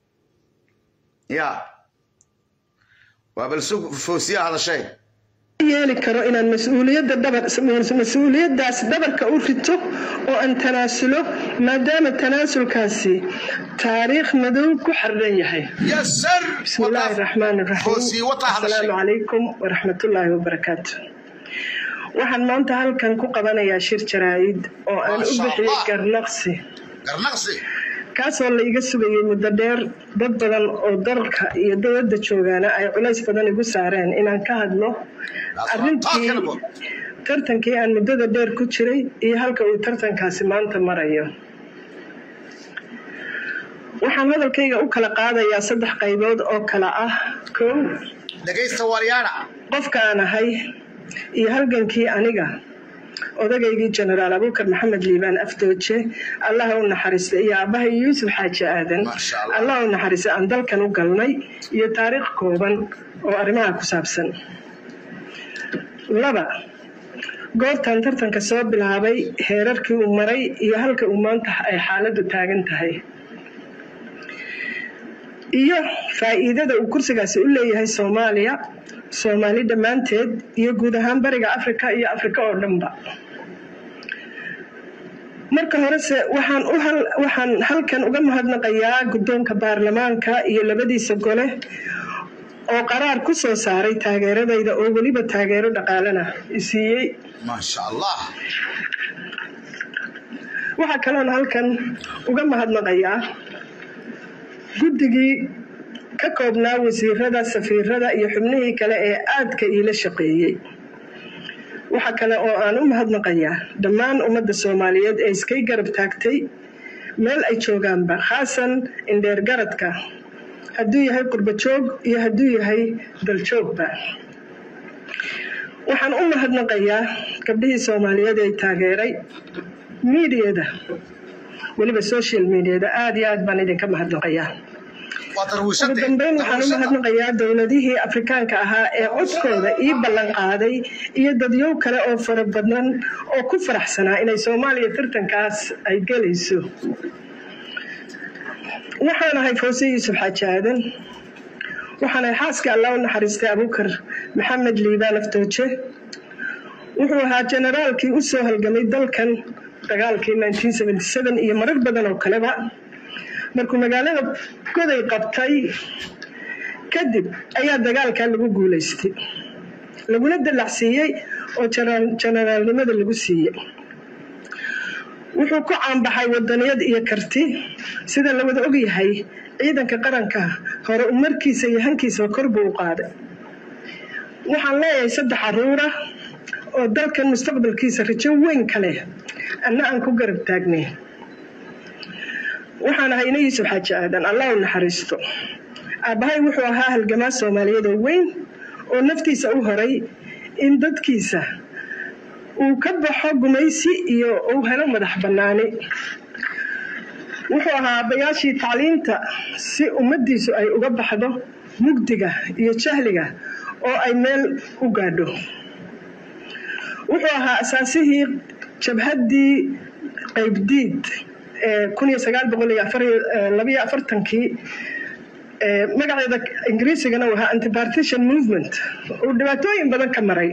ya waa bal sug foosiya hadashay yeeli karo inaan mas-uuliyadda dhabar mas-uuliyaddaas dhabarka u rito oo aan tanaasulo maadaama tanaasulkaasi taariikh madow ku xardhan yahay yasar بسم الله الرحمن الرحيم foosiye wataa السلام hadashay عليكم ورحمة الله وبركاته waxaan maanta halkan ku qabanayaa shir jaraa'id oo aan u Masha bixiyey Allah. garnaqsi garnaqsi kaasoo la iga sugayay muddo dheer dad badan oo dalka iyo dowladda joogaana ay culays badan igu saareen inaan ka hadlo arrintii tartankii aan muddada dheer ku jiray iyo halka uu tartankaasi maanta marayo waxaan hadalkayga u kala qaadayaa saddex qaybood oo kala ah kow dhegaysta waaryaana qofka aan ahay iyo halgankii aniga odagaygii jenaraal abuukar maxamed liibaan afdooje allaha u naxariista iyo aabbahay yuusuf xaaji aadan Masha Allah. allah u naxariista aan dalkan u galnay iyo taariikh kooban oo arrimaha ku saabsan laba goortan tartanka soo bilaabay heerarkii uu maray iyo halka uu maanta ay xaaladdu taagan tahay iyo faa'iidada uu kursigaasi u leeyahay soomaaliya soomaali dhammaanteed iyo guud ahaan bariga afrika iyo afrika oo dhanba marka horese waxaan u hal waxaan halkan uga mahadnaqayaa guddoonka baarlamaanka iyo labadiisa gole oo qaraar ku soo saaray taageeradayda oo weliba taageero dhaqaalena isiiyey maasha allah waxaa kaloon halkan uga mahadnaqayaa guddigii ka koobnaa wasiirada safiirada iyo xubnihii kale ee aadka iila shaqeeyey waxa kale oo aan u mahadnaqayaa dhammaan ummadda soomaaliyeed ee iskay garab taagtay meel ay joogaanba khaasan indheer garadka hadduu yahay qurbo joog iyo hadduu yahay daljoogba waxaan u mahadnaqayaa gabdhihii soomaaliyeed ee taageeray miidiyada weliba social mediada aada iyo aad baan idinka mahadnaqayaa waa ugu darwiishadee dambeyn waxaan u mahadnaqayaa dowladihii afrikaanka ahaa ee codkooda ii ballan qaaday iyo dadyow kale oo fara badan oo ku faraxsanaa inay soomaaliya tartankaas ay gelayso waxaan ahay fawse yuusuf xaaji aadan waxaan ahay xaaska allah u naxariistay abuukar maxamed liibaan aftooje wuxuu ahaa generaalkii u soo halgamay dalkan dagaalkii 1977 iyo marar badan oo kaleba markuu magaalada goday qabtay kadib ayaa dagaalkaa lagu guulaystay laguna dallacsiiyey oo jana- janaraalnimada lagu siiyey wuxuu ku caanbaxay wadaniyad iyo karti sida la wada ogyahay ciidanka qaranka hore u markiisa iyo hankiisa kor buu u qaaday waxaan leeyahay saddex caruura oo dalkan mustaqbalkiisa rajo weyn ka leh anna aan ku garab taagnay waxaan ahay ina yuusuf xaaji aadan allah u naxariisto aabbahay wuxuu ahaa halgamaa soomaaliyeed oo weyn oo naftiisa u horay in dadkiisa uu ka baxo gumaysi iyo uu helo madax bannaani wuxuu ahaa aabbayaashii tacliinta si ummaddiisu ay uga baxdo mugdiga iyo jahliga oo ay meel u gaadho wuxuu ahaa asaasihii jabhaddii qaybdiid ee kun iyo sagaal boqol iyo afar labayo afartankii ee magaceeda ingiriisigana uu ahaa antipartition movement uu dhibaatooyin badan ka maray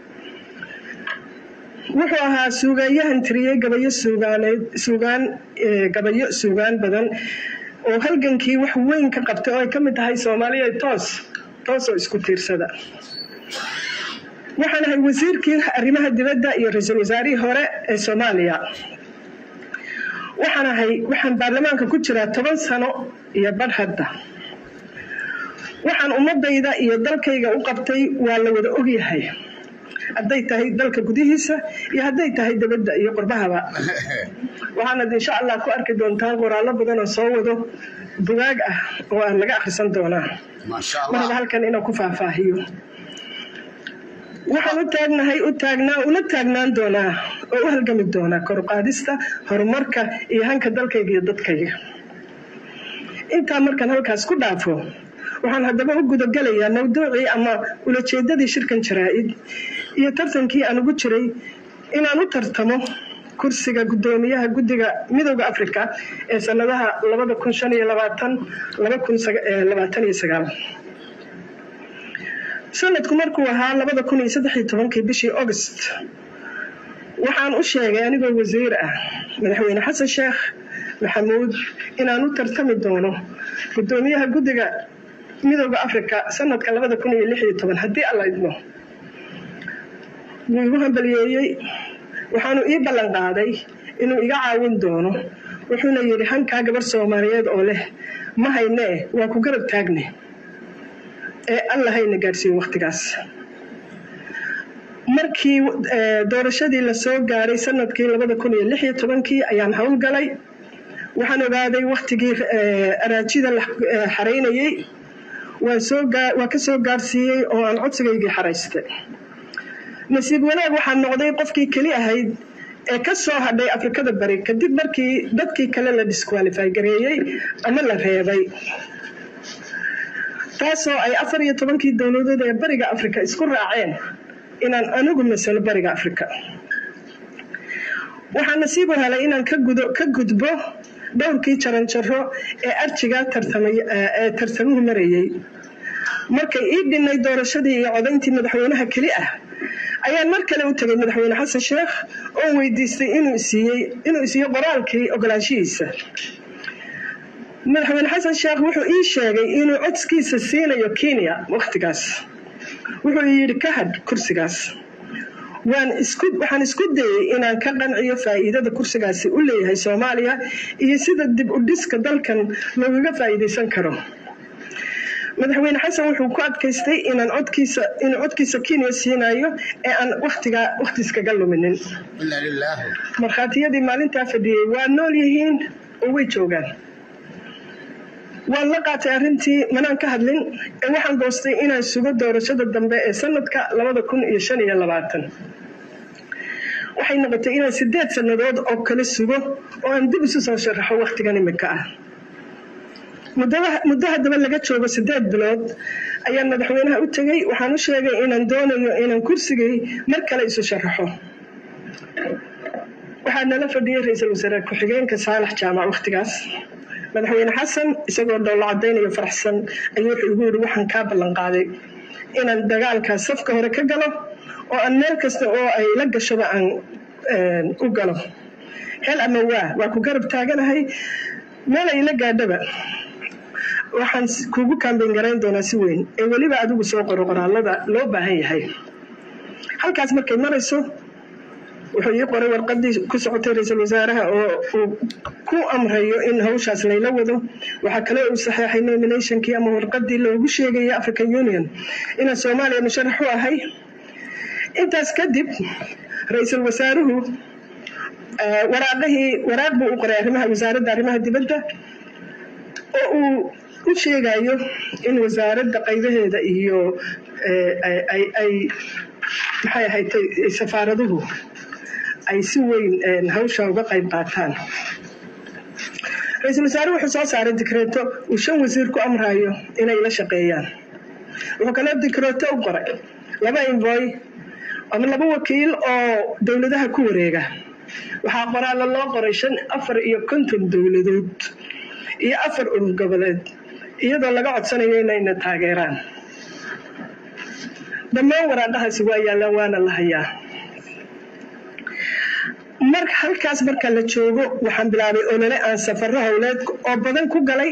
wuxuu ahaa suugaanyahan tiriyey gabayo suugaaneed suugaan ee gabayo suugaan badan oo halgankii wax weyn ka qabtay oo ay ka mid tahay soomaaliya toos toos oo isku tiirsada waxaan ahay wasiirkii arrimaha dibadda iyo ra-iisul wasaarihii hore ee soomaaliya waxaan ahay waxaan baarlamaanka ku jiraa toban sano iyo badh hadda waxaan ummadayda iyo dalkayga u qabtay waa la wada ogyahay hadday tahay dalka gudihiisa iyo hadday tahay dibadda iyo qurbahaba waxaanad insha allah ku arki doontaan qoraallo badan oo soo wado bugaag ah oo aan laga akhrisan doonaa maasha maraba allah halkan inaan ku faahfaahiyo waxaan u taagnahay u taagnaa una taagnaan doonaa oo u halgami doonaa kor u qaadista horumarka iyo hanka dalkayga iyo dadkayga intaa markaan halkaas ku dhaafo waxaan haddaba u gudagelayaa mawduucii ama ulajeedadii shirkan jaraa-id iyo tartankii aan ugu jiray inaan u tartamo kursiga guddoomiyaha guddiga midowda afrika ee sanadaha labada kun shan iyo labaatan laba kun labaatan iyo sagaal sanadku markuu ahaa labada kun iyo saddex iyo tobankii bishii august waxaan u sheegay anigoo wasiir ah madaxweyne xasan sheekh maxamuud inaan u tartami doono guddoomiyaha guddiga midowda afrika sanadka labada kun iyo lix iyo toban haddii alla idmo wuu igu hambaliyeeyey waxaanu ii ballan qaaday inuu iga caawin doono wuxuuna yidhi hankaa gabar soomaaliyeed oo leh ma haynee waa ku garab taagne ee alla hayna gaadhsiiyo wakhtigaas markii eh, doorashadii lasoo gaaray sanadkii labada kun iyo lix iyo tobankii ayaan howlgalay waxaan ogaaday wakhtigii eh, araajida la eh, xaraynayey waan soo gaa- waan ka soo gaarsiiyey oo aan codsigaygii xaraystay nasiib wanaag waxaa noqday qofkii keli ahayd ee ka soo hadhay afrikada bari kadib markii dadkii kale la disqualify gareeyey ama la reebay taasoo ay afar iyo tobankii dowladood ee bariga afrika isku raaceen inaan anigu masalo bariga afrika waxaa nasiib u helay inaan ka gudo ka gudbo dhowrkii jaranjaro ee arjiga tartamay ee tartamuhu marayey markay ii dhinnay doorashadii iyo codayntii madaxweynaha keli ah ayaan mar kale u tegay madaxweyne xasan sheekh oo weydiistay inuu siiyey inuu isiiyo qoraalkii ogolaanshihiisa madaxweyne xasan sheekh wuxuu ii sheegay inuu codskiisa siinayo kenya wakhtigaas wuxuu yidhi ka hadh kursigaas waan isku waxaan isku dayey inaan ka qanciyo faa'iidada kursigaasi u leeyahay soomaaliya iyo sida dib u dhiska dalkan loogaga faa'iidaysan karo madaxweyne xasan wuxuu ku adkaystay inaan codkiisa inuu codkiisa kenya siinayo ee aan wakhtigaa wakhtiiskaga luminin ina lilaahi markhaatiyadii maalintaa fadhiyey waa nool yihiin oo way joogaan waan la qaatay arrintii manaan ka hadlin ee waxaan goostay inaan sugo doorashada dambe ee sanadka labada kun iyo shan iyo labaatan waxay noqotay inaan sideed sannadood oo kale sugo oo aan dib isu soo sharaxo wakhtigan imika ah muddada- muddo haddaba laga joogo sideed bilood ayaan madaxweynaha u tegey waxaan u sheegay inaan doonayo inaan kursigay mar kale isu sharaxo waxaa nala fadhiyey ra-iisul wasaare ku-xigeenka saalax jaamac wakhtigaas madaxweyne xasan isagoo dhowlo cadaynayo faraxsan ayuu wuxuu igu yidhi waxaan kaa ballan qaaday inaan dagaalkaas safka hore ka galo oo aan meel kasta oo ay la gashoba aan een, u galo hel ama waa waa ku garab taaganahay meel ay la gaadhaba waxaan s- kugu kaambeyn garayn doonaa si weyn ee weliba adigu soo qoro qoraalada loo baahan yahay halkaas markay marayso wuxuu ii qoray warqadii ku socotay ra-iisul wasaaraha oo uu ku amrayo in hawshaas layla wado waxaa kale uu saxeexay nominationkii ama warqadii loogu sheegaya african union inaan soomaaliya musharax u ahay intaas kadib ra-iisul wasaaruhu eh, waraaqihii waraaq buu u qoray arrimaha wasaaradda arrimaha dibadda oo uu u sheegayo in wasaaradda qaybaheeda iyo eh, ay- ay ay maxay ahayd safaaraduhu ay si weyn een, hawsha uga qayb qaataan ra-iisul wasaare wuxuu soo saaray dikreeto uu shan wasiir ku amrayo inay la shaqeeyaan wuxuu kaloo dikreeto u qoray laba invoy ama laba wakiil oo dowladaha ku wareega waxaa qoraallo loo qoray shan afar iyo konton dowladood iyo afar urur goboleed iyadoo laga codsanayo inayna taageeraan dhammaan waraaqahaasi waa yaallaan waana la hayaa mar halkaas marka la joogo waxaan bilaabay olole aan safaro howleed oo badan ku galay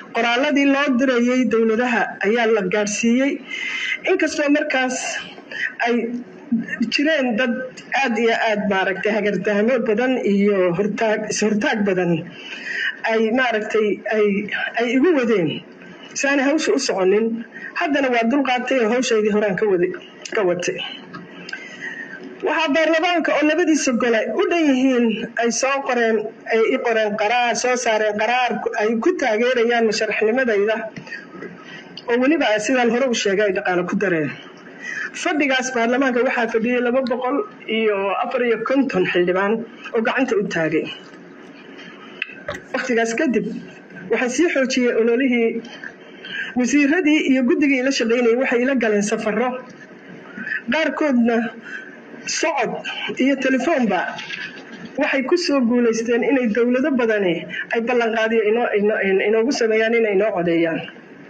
qoraaladii loo dirayay dowladaha ayaa la gaadhsiiyey inkastoo markaas ay jireen dad aad iyo aad maaragtay hagardaamo badan iyo hortaag is-hortaag badan ay maaragtay ay ay igu wadeen saana hawsha u soconin haddana waa dulqaatay oo hawshaydii horaan ka wada ka watay waxaa baarlamaanka oo labadiisa gole u dhan yihiin ay soo qoreen ay i qoreen qaraar soo saareen qaraar ay ku taageerayaan musharaxnimadayda oo weliba sidaan hore u sheegay ay dhaqaale ku dareen fadhigaas baarlamaanka waxaa fadhiyey laba boqol iyo afar iyo konton xildhibaan oo gacanta u taagay wakhtigaas kadib waxaa sii xoojiyey ololihii wasiiradii iyo guddigii ila shaqaynayay waxay ila galeen safaro qaarkoodna socod iyo telefoonba waxay ku soo guulaysteen inay dowlado badani ay ballanqaadiyo inoogu sameeyaan inay inoo codeeyaan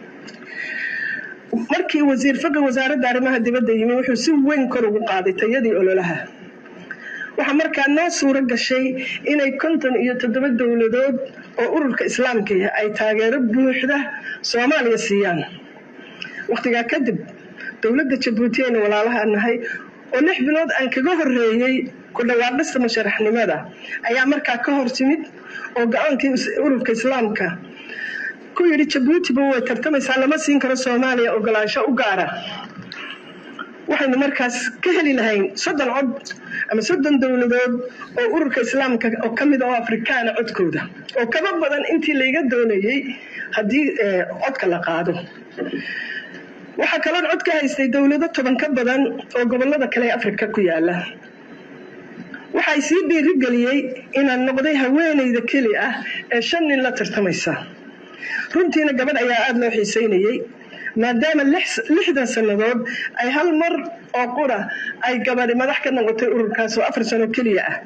markii wasiir faqi wasaaradda arrimaha dibadda yimi wuxuu si weyn kor ugu qaaday tayadii ololaha waxaa markaa noo suuro gashay inay konton iyo toddoba dowladood oo ururka islaamka ay taageero buuxda soomaaliya siiyaan wakhtigaa kadib dowladda jabuuti aynu walaalaha nahay oo lix bilood aan kaga horeeyey ku dhawaaqista musharaxnimada ayaa markaa ka hor timid oo go-aankii ururka islaamka ku yidhi jabuutiba way tartamaysaa lama siin karo soomaaliya ogolaansho u gaara waxaynu markaas ka heli lahayn soddon cod ama soddon dowladood oo ururka islaamka oo ka mid oo afrikaana codkooda oo kaba badan intii layga doonayey haddii codka la qaado waxaa kaloon cod ka haystay dowlado toban ka badan oo gobolada kale ee afrika ku yaala waxay sii dhiirigeliyey inaan noqday haweenayda keli ah ee shan nin la tartamaysa runtiina gabadh ayaa aada loo xiiseynayey maadaama lixdan sannadood ay hal mar oo qura ay gabadhi madax ka noqotay ururkaas oo afar sano keliya ah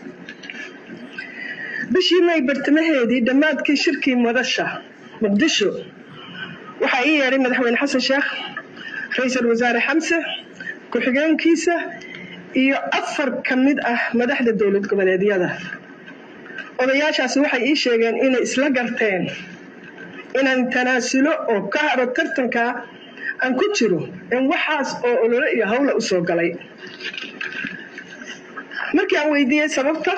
bishii may bartamaheedii dhammaadkii shirkii madasha muqdisho waxaa ii yeedhay madaxweyne xasan sheekh ra-iisul wasaare xamse ku-xigeenkiisa iyo afar ka mid ah madaxda dowlad goboleedyada odayaashaasi waxay ii sheegeen inay isla garteen inaan tanaasulo oo ka haro tartanka aan ku jiro in waxaas oo olole iyo hawla u soo galay markii aan weydiiyey sababta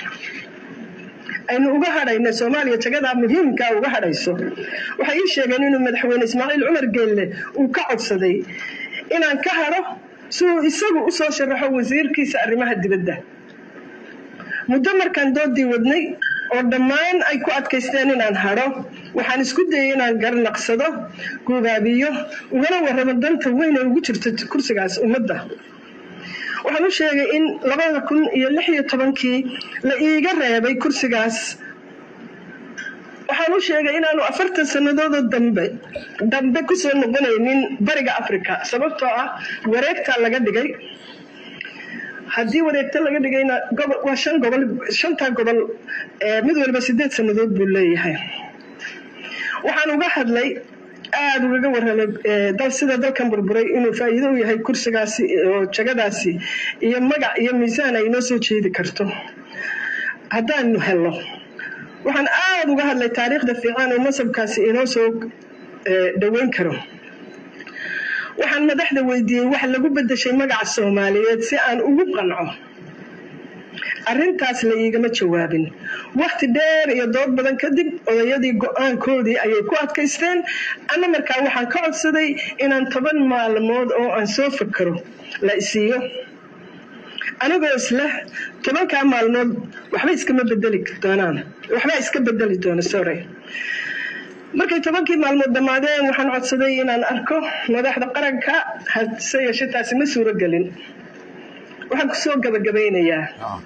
aynu uga hadhayna soomaaliya jagadaa muhiimkaa uga hadhayso waxay ii sheegeen inuu madaxweyne ismaaciil cumar geelle uu ka codsaday inaan ka hadho si uu isagu u soo sharaxo wasiirkiisa arrimaha dibadda muddo markaan doodii wadnay oo dhammaan ay ku adkaysteen inaan hadho waxaan isku dayay inaan garnaqsado gubaabiyo ugana warramo danta weyn ee ugu jirta kursigaas ummadda waxaan u sheegay in labada kun iyo lix iyo tobankii la iiga reebay kursigaas waxaan u sheegay inaanu afartan sannadoodoo dambe dambe kusoo noqonaynin bariga africa sababtoo ah wareegtaa laga dhigay haddii wareegto laga dhigayna waa shan gobol shantaa gobol mid waliba sideed sannadood buu leeyahay waxaan uga hadlay aada ugaga warramay dal sida dalkan burburay inuu faa'iido u yahay kursigaasi oo jagadaasi iyo magac iyo miisaan ay inoo soo jeedi karto haddaanu helno waxaan aada uga hadlay taariikhda fiican oo masabkaasi inoo soo dhoweyn karo waxaan madaxda weydiiyey wax lagu beddeshay magaca soomaaliyeed si aan ugu qanco arrintaas la iigama jawaabin wakhti dheer iyo dood badan kadib odayadii go-aankoodii ayay ku adkaysteen anna markaa waxaan ka codsaday inaan toban maalmood oo aan soo fakaro la isiiyo anigoo isle tobankaa maalmood waxba iskama bedeli doonaan waxbaa iska bedeli doona sorry markay tobankii maalmood dhammaadeen waxaan codsaday inaan arko madaxda qaranka hase yeeshe taasi ma suuro gelin waxaan kusoo gabagabaynayaa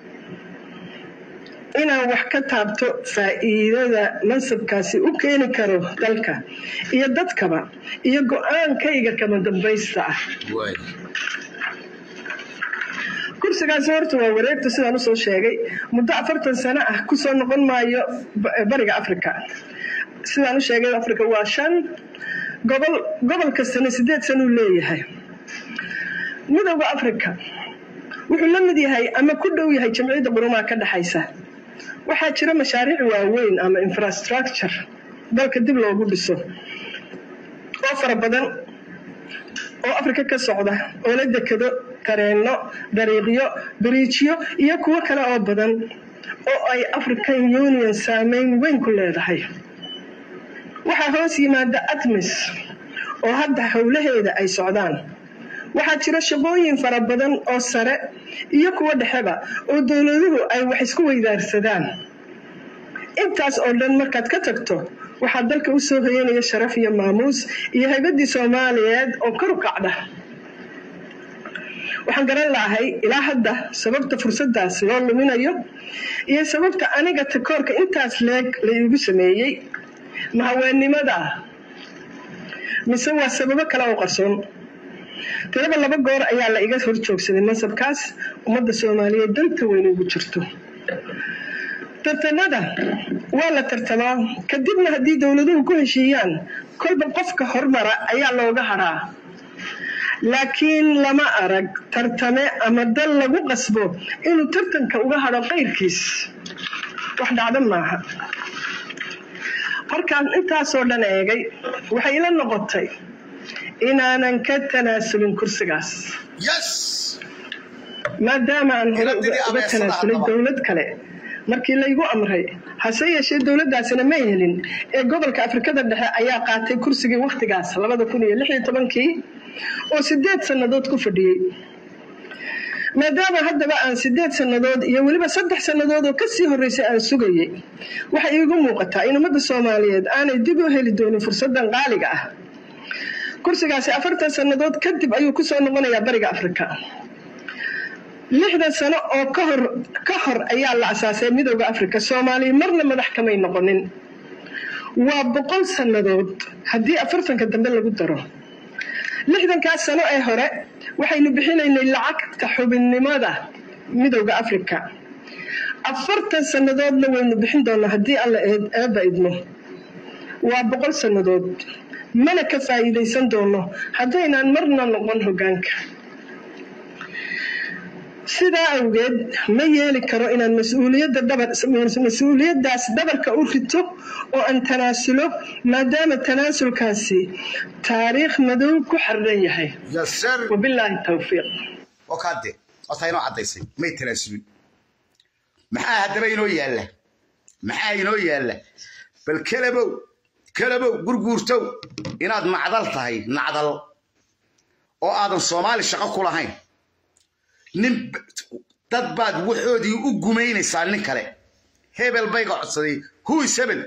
inaan wax ka taabto faa'iidada mansabkaasi u keeni karo dalka iyo dadkaba iyo go-aankayga kama dambaysta ah kursigaasi horta waa wareegta sidaan usoo sheegay muddo afartan sano ah kusoo noqon maayo bariga africa sidaan u sheegay africa waa shan gobol gobol kastana sideed sanuu leeyahay midowda africa wuxuu la mid yahay ama ku dhow yahay jamciyadda qurumaha ka dhexaysa waxaa jira mashaariic waaweyn ama infrastructure dalka dib loogu dhiso oo fara badan oo africa ka socda oo la dekado tareenno dariiqyo biriijyo iyo kuwo kale oo badan oo ay african union saameyn weyn ku leedahay waxaa hoos yimaada atmis oo hadda howlaheeda ay socdaan waxaa jira shaqooyin fara badan oo sare iyo kuwo dhexeba oo dowladuhu ay wax isku weydaarsadaan intaas oo dhan markaad ka tagto waxaa dalka u soo hoyanaya sharaf iyo maamuus iyo haybaddii soomaaliyeed oo kor u kacda waxaan garan lahay ilaa hadda sababta fursadaas loo luminayo iyo sababta aniga takoorka intaas leeg la iigu sameeyey ma haweennimada mise waa sababo kale oo qarsoon tiraba laba goor ayaa la iga hor joogsaday mansabkaas ummadda soomaaliyeed danta weyn ugu jirto tartanada waa la tartamaa kadibna haddii dowladuhu ku heshiiyaan kolba qofka hormara ayaa looga hadhaa laakiin lama arag tartame ama dal lagu qasbo inuu tartanka uga hadho qayrkiis wax dhacdo maaha markaan intaasoo dhan eegay waxay ila noqotay inaanan ka tanaasulin kursigaas maadaama aan hore uga tanaasulay dowlad kale markii laygu amray hase yeeshee dowladdaasina ma helin ee gobolka afrikada dhexe ayaa qaatay kursigii wakhtigaas labada kun iyo lix iyo tobankii oo sideed sannadood ku fadhiyey maadaama haddaba aan sideed sannadood iyo weliba saddex sannadood oo kasii horreysay aan sugayey waxay iigu muuqataa in ummadda soomaaliyeed aanay dib u heli doonin fursaddan qaaliga ah kursigaasi afartan sannadood kadib ayuu kusoo noqonayaa bariga afrika lixdan sano oo kahor ka hor ayaa la asaasay midooda afrika soomaaliya marna madax kamay noqonin waa boqol sannadood haddii afartanka dambe lagu daro lixdankaas sano ee hore waxaynu bixinaynay lacagta xubinnimada midooda afrika afartan sannadoodna waynu bixin doonaa haddii alla eeba idmo waa boqol sannadood mana ka faa'iidaysan doono haddaynaan marna noqon hoggaanka sidaa awgeed ma yeeli karo inaan mas-uuliyadda dhabar mas-uuliyaddaas dhabarka u rito oo aan tanaasulo maadaama tanaasulkaasi taariikh madow ku xardhan yahay wabilaahi tawfiiq wakaade horta inoo caddaysay may tanaasulin maxaa haddaba inoo yaalla maxaa inoo yaalla bal kalabow kalabow gurguurtow inaad nacdal tahay nacdal oo aadan soomaali shaqo ku lahayn nin dad baad waxoodii u gumaynaysaa nin kale hebel bayga codsaday huis hebel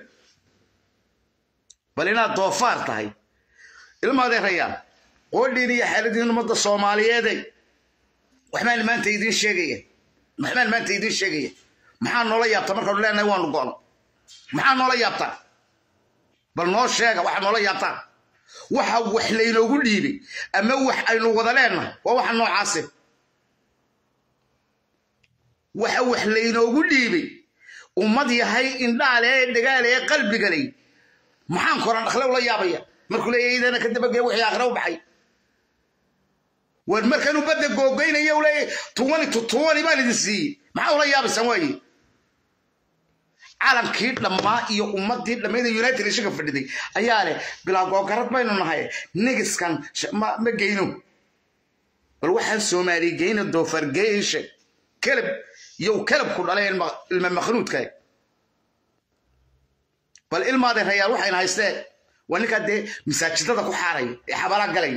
bal inaad doofaar tahay ilmaadeerayaan qoodhiin iyo xaaladiin ummadda soomaaliyeeday waxbaan maanta idiin sheegaya waxbaan maanta idiin sheegaya maxaa noola yaabta markaanu leenahay waanu go'no maxaa noola yaabtaa bal noo sheega waxaa noola yaabtaa waxa wax laynoogu dhiibay ama wax aynu wada leenahay waa waxa noocaase waxa wax laynoogu dhiibay ummad yahay indhaale ee dhagaale ee qalbigalay maxaan koran dhakle ula yaabaya markuu leeyahay idana ka dabagee wixii aakhira u baxay war markaanu badda googoynaya u leeyahay tuwani tu tuwani baan idin siiyey maxaa ula yaabaysaan waaye calankii dhammaa iyo ummadii dhammayda united ishaga fadhiday ayaa leh bilaa googarad baynu nahay nigiskan ma geyno bal waxaan soomaali geyna doofar geyshe kelab yow kelabku dhalay ilma makhnuudka bal ilmaadeen rayaal waxayna haystee waa ninkaa dee masaajidada ku xaaray ee xabala galay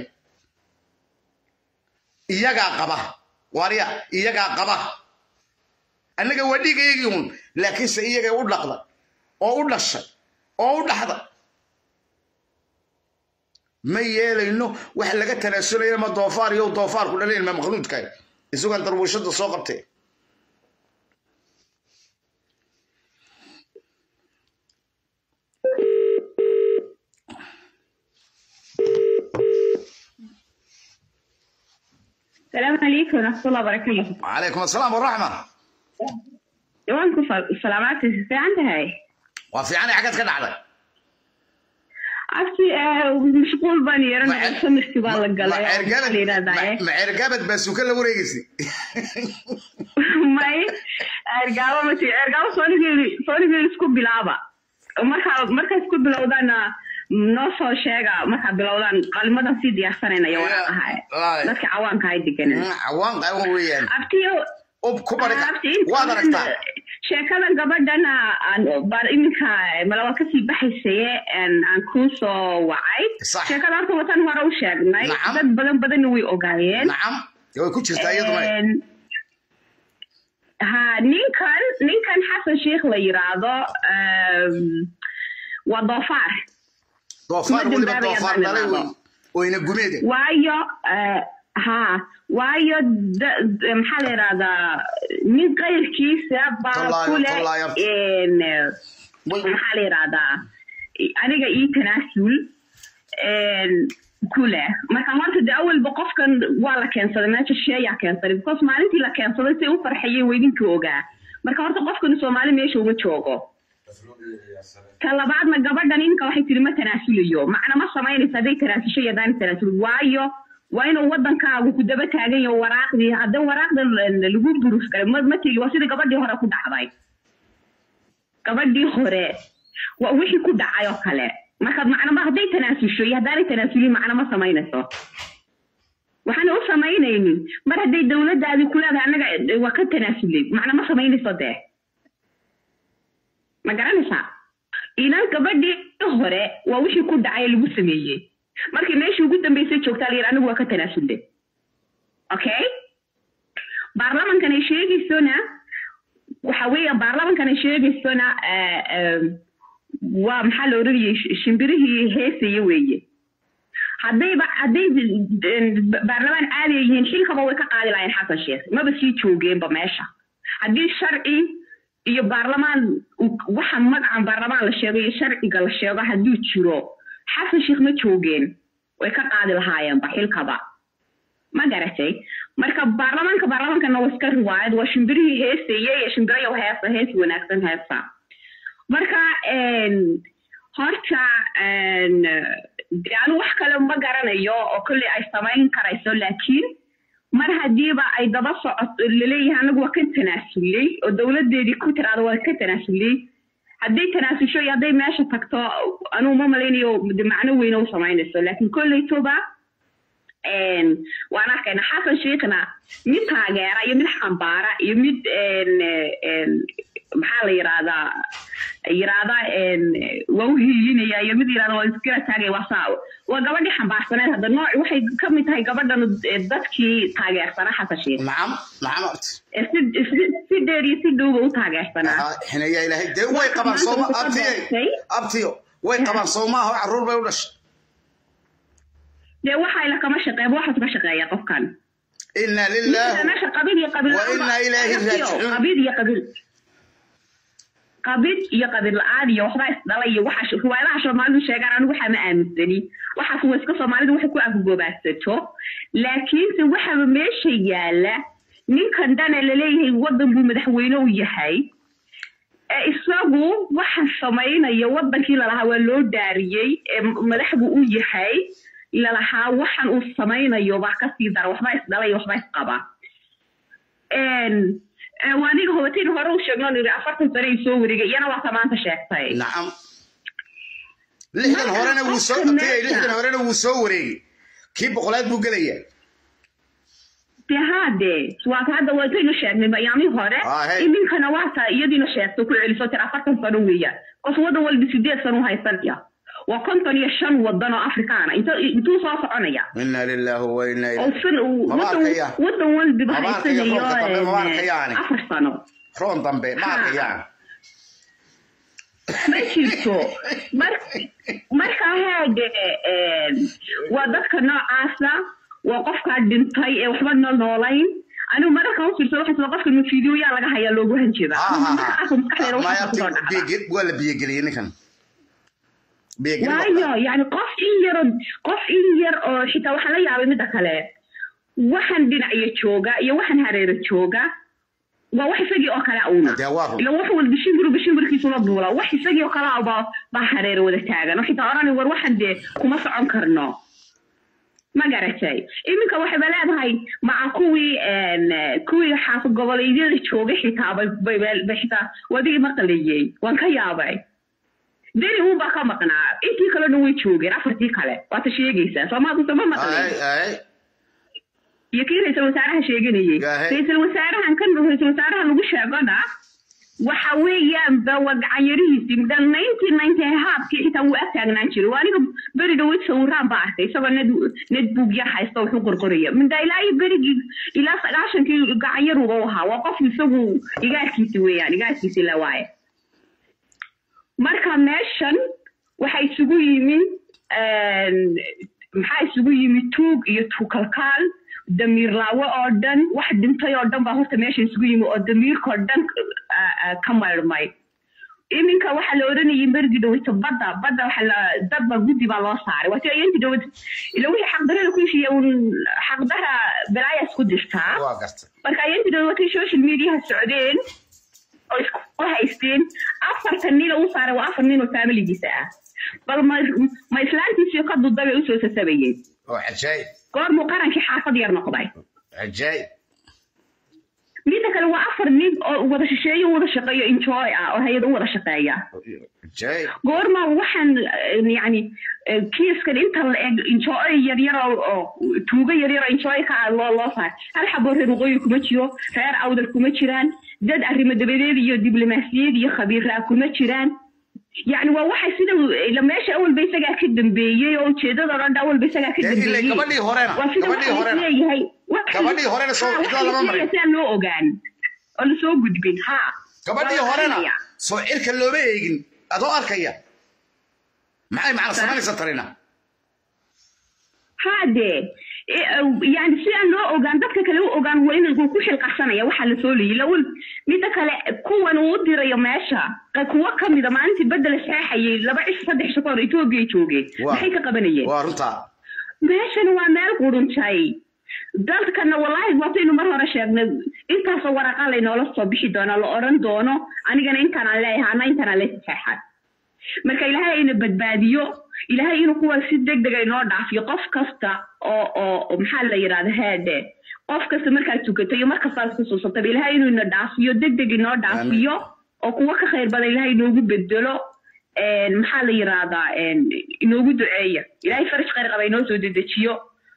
iyagaa qaba waarya iyagaa qaba annaga waa dhiigayagii un laakiinse iyaga u dhaqda oo u dhashay oo u dhaxda ma yeelayno wax laga tanaasulaya ma doofaar iyo doofaarku dhalayn ma makhluudka isugan darbuushada soo qabtee السلام عليكم ورحمة الله وبركاته وعليكم السلام والرحمة وانكم سلامات في عندها وفي عنا حاجات كده على عرفتي مشغول باني انا سمشتي بالك ما عرقبت بس وكل وريقسي may ergaabo mati ergaabo soonigii soonigii isku bilaaba markaa markaa isku bilowdana noo soo sheega markaa bilowdaan qalimadan sii diyaarsanaynayo waa ahay Laay. dadka cawaanka ay deganeen Mm, cawaan qaban weeyaan abtiyo ub ku bari abti waad aragtaa sheekada gabadhana aan baan iminka malawa kasii baxaysaye aan aan kuu soo wacay Sax. sheekada horta watan hore u sheegnay Nacam. dad badan badanna way ogaayeen nacam dee way ku jirtaa iyaduna Een, ha ninkan ninkan xasan sheikh la yiraahdo ehm, waa doofaar doofaar kuma weliba dambaabaya doofaar baan dhalay wey idhaahdo. oyna gumeede waayo eh, ha waayo da- da- maxaa la yidhahdaa nin qayrkiisa baa Tallaayo, ku leh tallaayo. een, eh, maxaa la yidhahdaa aniga ii tanaasul een, ku leh marka horta de awalba qofkan waa la keensaday meesha sheeyaa keensaday because maalintii la keensaday say u farxayeen weydinka ogaa marka horta qofkan soomaali meesha uma joogo ta labaadna gabadhan ninka waxay tiri ma tanaasulayo macna ma samaynaysa hadday tanaasusho iyo haddaan tanaasul waayo waa inuu wadankaagu ku daba taagan yaho waraaqdii hadda waraaqda lagu buruf galay ma ma tegi waa sidii gabadhii hore ku dhacday gabadhii hore waa wixii ku dhacay oo kale marka macna ma hadday tanaasusho iyo haddaanay tanaasulin macna ma samaynayso waxaana u samaynaynin mar hadday dowladdaadii ku leedahay annaga eh, waa ka tanaasulay macna ma samaynayso dee ma garanaysaa ilan gabadhii hore waa wixii ku dhacay ee lagu sameeyey markii meeshii ugu dambeysay joogtaa la yidhi anigu waa ka tanaasulay okay baarlamankan ay sheegaysona waxa weeye baarlamankan ay sheegaysona eh, eh, waa maxaa la odhanayay sh- shimbirihii heesaya weeye haddayba hadday eh, baarlamaan caadi ay yihiin xilkaba way ka qaadi lahayn xasan sheekh maba sii joogeenba meesha haddii sharci iyo baarlamaan uu- waxa magacan baarlamaan la sheego iyo sharciga la sheego hadduu jiro xasan sheekh ma joogeen way ka qaadi lahaayeenba xilkaba ma garatay marka baarlamaanka baarlamaankana waa iska riwaayad waa shimbirihii heesayey ee shimbirayo heesa hees wanaagsan heesa marka een, horta een, dee anu wax kale ma garanayo oo kolley ay samayn karayso laakiin mar hadiiba ay daba socoto laleeyahay anagu waa ka tanaasulay oo dowladeedii ku tiraada waa ka tanaasulay hadday tanaasusho iyo hadday meesha tagto anugu ma malaynayo de macno weyne u samaynayso laakiin kolleytoba een, waan arkayna xasan sheekhna mid taageera iyo mid xambaara iyo mid een, een, maxaa la yiraahdaa yiraahda een, waa u hiilinaya iyo mid yirahda waa iskala taagaya waa saa waa gabadhii xambaarsaneed hadda nooc waxay ka mid tahay gabadhan eh, dadkii taageersanaa xasan sheekh nacam nacam horta Eh, si si- si dheer iyo si dhowba u taageersanaa Aha, xineeyaa ilaahay dee way qabaan sooma abtiye abtiyo way qabaan soomaaha oo carruur bay u dhashay dee waxa ila kama shaqeeya waxaas ka shaqeeya qofkan inna Ninka lilaahi meesha qabiil iyo qabiil Wa la'aan inna ba- ilaahi Aragtiyo, raajicuun. qabiil iyo qabiil qabiil iyo qabiil la-aan iyo waxbaa isdhalay iyo waxa riwaayadaha soomaalidu sheegaan anigu waxaa ma aaminsani waxaas waa iska soomaalidu waxay ku afgoobaadsato laakiinse waxaba meesha yaala ninkan dhane laleeyahay wadan buu madaxweyne u yahay ee isagu waxa samaynaya wadankii lalahaa waa loo daariyey ee madaxbu u yahay lalahaa waxan uu samaynayo baa kasii dara waxbaa isdhalay waxbaa isqaba een ee, waa aniga hobatiin hore u sheegno niri afartan sane ay soo wareegay iyana waa tamaanta sheegtay nacam lixdan Marka horena wuu soo qofka abtiye meesha- lixdan horena wuu soo wareegay kii boqolaad buu gelayaa de haade waata hadda waataynu sheegnay bayaamii hore Ah, hey. iminkana waata iyadiina sheegto ku celiso tira afartan sano weeyaan qof wadan walba sideed sano u haysanaya waa konton iyo shan wadan oo afrikaana Inta- intuu soo soconaya inna lilaahi wa inna oo ilaahi san uu- Mama wadan arkaya. wadan walbiba Mama arkaya haysanayo roobka dambe, mama een, arkayaani. afar sano roon dambe ma Ha. arkayaan ma jirto mar marka haade een, waa dadka noocaasa waa qofkaa dhintay ee waxba no noolayn anigu mararka u fiirsa waxaa sida qofka fiidiyoyaa laga hayaa loogu hanjeeda Ha, ha, ha. markaas maskaxdeeda Maya waxaa kusoo abti, dhacda biyo- waa la biyogeliyey ninkan biyogelin waa- waayo yani qof in yar qof in yar oo xitaa waxaa la yaabay midda kale waxaan dhinacyo jooga iyo waxaan hareero jooga waa wax isagii oo kale una dee waa run ila wax walba shimbirba shimbirkiisula duula wax isagii oo kale baa baa hareero wada taagan oo xitaa odhani war waxaan dee kuma socon karno ma garatay iminka waxayba leedahay maca kuwii een, kuwii xaafad goboleedyada joogay xitaa bay bay- bay xitaa wadigii maqlayey waan ka yaabay deni uunbaa ka maqnaa intii kalena way joogeen afartii kale waata sheegaysaa soomaadu sama maqlay iyo kii ra-iisul wasaaraha sheeganayay ra-iisul wasaarahan kan ra-iisul wasaaraha lagu sheegona waxa weeyaan ba waa gacanyarihiisii dan ninety ninety haabkii xitaa wuu ag taagnaan jiray waa aniga beri dhaweyd sawiraan baa arkay isagoo ned ned buug yar haysta wuxuu qorqoraya minda ilaa iyo berigii ilaa sagaashankii gacanyaruba u ahaa waa qof isagu igaarkiisi weeyaan igaarkiisi la waaye marka meeshan waxa isugu yimi maxaa isugu yimi tuug iyo tuukalkaal damiir laawe oo dhan wax dhintay oo dhan baa horta meesha isugu yimi oo damiirkao dhan ka mayrmay iminka waxaa la oranayay berigi dhaweyto badda badda waxa la dadba guddi baa loo saaray waati ayanti dhawed ila wixii xaqdarada ku heshiiya un xaqdara balaayas ku jirtaa marka ayanti dhawed watay social mediaha socdeen oo isku haysteen afartan nin u saaray waa afar nin oo familigiisa ah bal ma ma islaantiisiyo ka dudda bay usoo sasabayeen goormuu qarankii xaafad yar noqday midda kale waa afar nin oo wada shisheeyo wada shaqeeyo enjoy ah oo hay-ad u wada shaqeeya goorma waxaan yani kiiskan inta la eg enjoy yaryar oo tuugo yaryar oo enjoy ka ah loo loo saar hal xaboo reer waqooyi kuma jiro reer awdal kuma jiraan dad arrimo dabadeed iyo diblomaasiyad iyo khabiiraa kuma jiraan يعني waa waxa sida ila meesha awalba isagaa ka dambeeyey oo ujeedada dhan awalba isagaa ka dambeeyey gabadhii horena gabadhii horena leeyahay gabadhii horena soo cidla lama marin si aan loo ogaan oo lasoo gudbin ha gabadhii horena soo cirka looma eegin adoo arkaya maxay macna samaynaysa tarina hade yani si aan loo ogaan dadka kale u ogaan waa in ku xilqasanaya waxaa lasoo leeyay lawal midda kale kuwan uu dirayo meesha kuwo kamida maalintii bedel saexayay laba cish saddex shaqo hor etoobiya joogeen maxay ka qabanayeen waa runtaa meeshana waa meel quruntay dalkana wallaahi waataynu mar hore sheegnay intaasoo waraqa laynoola soo bixi doona la odhan doono anigana intaanaan leeyahay ana intaanaan leeyahay saexan marka ilaahay ina badbaadiyo ilaahay inuu kuwa si deg deg inoo dhaafiyo qof kasta oo oo maxaa la yidhahda heede qof kasta markaad tukato iyo markastaad xusuusataba ilaahay inuu ina dhaafiyo deg deg inoo dhaafiyo oo kuwa ka khayr badan ilaahay inoogu bedelo maxaa la yidhahdaa inoogu duceeya ilaahay faraj khayr qaba inoo soo dedejiyo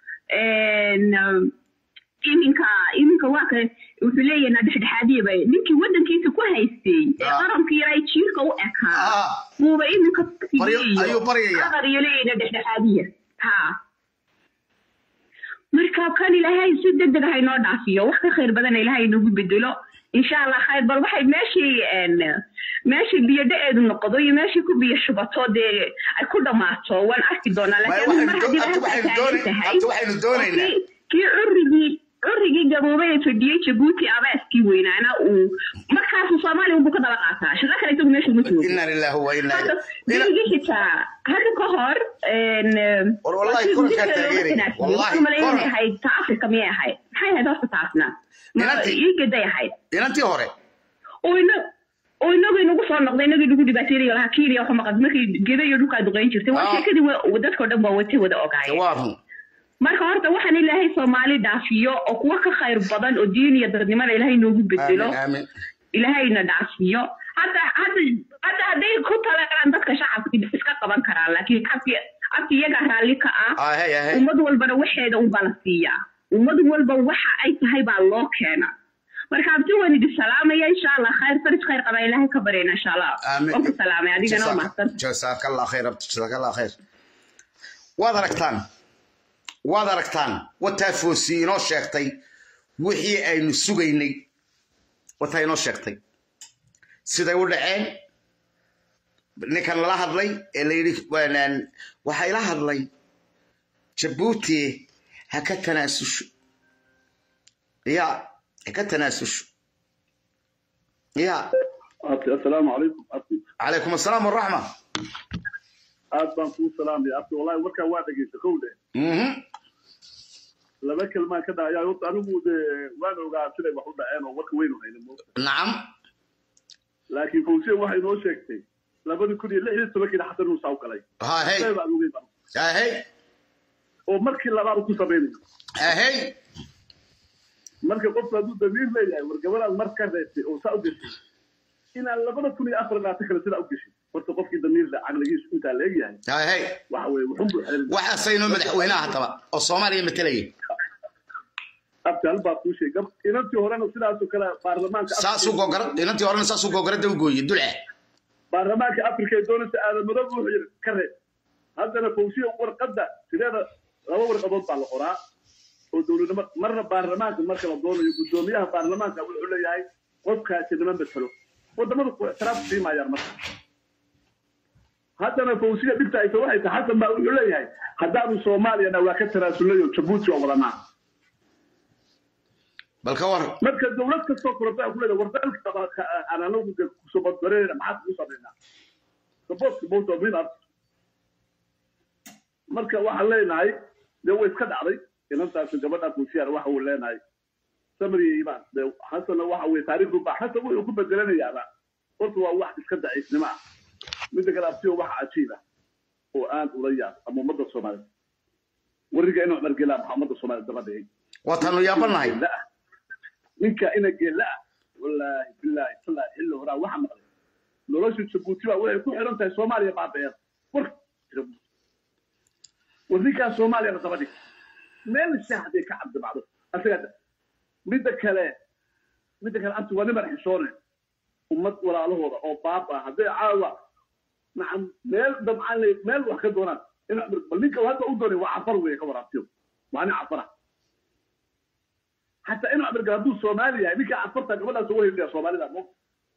iminka iminka waa ka wuxuu leeyahay na dhexdhexaadiya ba ninkii waddankiisa ku haystay ee qaranka yaray jiirka u ekaa buuba iminka qadar iyo leeyahay na dhexdhexaadiya ha marka kan ilaahay si deg deg ah inoo dhaafiyo wax ka khayr badana ilaahay inoogu bedelo insha allah khayr bal waxay meeshii meeshii biyo dhaceedu noqdo iyo meeshii ku biyo shubato dee ay ku dhammaato waan arki doonaa laakiin mar haddii waxaynu doonaynaa kii curigii curigii gaboobay ee fadhiyey jabuuti abaaskii weynaana uu markaasu soomaaliya unbuu ka daba qaataa shaqo kale isagu meesha uma joogo inna lillahi wa inna berigii xitaa hadda ka hor wallahi korankaa taageeray wallahi malaynay ahayd ta africa miyay ahayd maxay ahayd horta taasna iigaday ahayd inantii hore oo inagu inagu soo noqday inagii nagu dhibaateynaya lahaa kiiriya waxa maqan markii geda iyo dhulkaa duqeyn jirtay waa sheekadii dadkao dhan waa watay wada ogaayeen marka horta waxaan ilaahay soomaali dhaafiyo oo kuwa ka khayr badan oo diin iyo dadnimada ilaahay noogu bedelo ilaahayna dhaafiyo hadda hadda hadda hadday ku talaan dadka shacabka iska qaban karaan laakiin abki abki iyaga raalli ka ah ummad walbana waxeeda unbaa la siiyaa ummad walba waxa ay tahay baa loo keena marka abti waan idin salaamaya insha allah khayr farij khayr qaba ilaahay ka baryana insha allah waan ku salaamay adigana waa mahadsan jasaakallah khayr jasaakallah khayr waad aragtaan waad aragtaan wataa foosi inoo sheegtay wixii aynu sugaynay wataa inoo sheegtay siday u dhaceen ninkan lala hadlay ee la yidhi waxaa ila hadlay jabuuti ha ka tanaasusho ya ha ka tanaasusho ya asalaamu calaykum calaykum asalaam waraxma aad baan kuu salaamaya abti wallahi warkaa waa dhegeysta kow dhe laba kelmaan ka dhacaya horta anigu de waan ogaa siday wax u dhaceen oo warka weynu hayna nacam laakiin fawsiya waxay noo sheegtay labadi kun iyo lix iyo tobankiina xasan uu saaw galay hahey hahey oo markii labaad ku samaynayo hahey marka qofku hadduu damiir leeyahay war gabadhaad mar ka reebtay oo saa u geshay inaan labada kun iyo afar labaatan kale sidaa u geshay horta qofkii damiirda caqligiisu intaa la egyahay hay hay waxa weye wuxun buu xerin waxaasay inoo madaxweynaha haddaba oo soomaaliya matelaya abtaal baa kuu sheegay inantii horena sidaasoo kale baarlamaanka saasuu gogora inantii horena saasuu gogoradda u gooye dulce baarlamaanka afrika ee doonaysa aadamado wuxuu yidhi ka reeb haddana fawsiya warqadda sideeda laba warqadood baa la qoraa oo dowladnimo marna baarlamaanka marka la doonayo guddoomiyaha baarlamaanka wuxuu leeyahay qofkaasi nima matalo wadamadu ku ixtiraaf siimayaan marka haddana fawsiya dhibta aysa waxay tahay xasan baa wuxuu leeyahay haddaanu soomaaliyana waa ka tanaasulnay oo jabuuti waa wadanaa bal ka war marka dowlad kastoo koranta ku leedahay wardalka aan anagu kusoo badbareynayna maxaa kugu samaynaa saboortka bowta min art marka waxaan leenahay dee way iska dhacday inantaasi gabadha kuusiyaan waxa uu leenahay samriya imaan dee xasanna waxa weye taariikhdu baa xasan wuxuu ku bedelanayaaba horta waa wax iska daciifnimo ah midda kale abtiyo wax cajiib ah oo aan ula yaab ama ummadda soomaaliyed wariga inuu margelaa maxaa ummadda soomaaliyed daba dhigay waataanu yaabanahay ninka ina geella ah wallaahi bilaahi tallaahi xilli horaa waxa maqlay nolosha jabuuti baa waxay ku xiran tahay soomaaliya baabeer war war ninkaa soomaaliya la daba dhig meel shaah hadday ka cabdibacdo asaga midda kale midda kale abti waa niman xishoone ummad walaalahooda oo baab ah hadday caawa nacam meel dabcaan meel wax ka doonaan in bal ninka hadda u doonay waa cafar weeye ka waraabtiyo waa nin cafara حتى انه عبد القادوس صومالي هذيك عفرتها قبلها سويه اللي صومالي ذا مو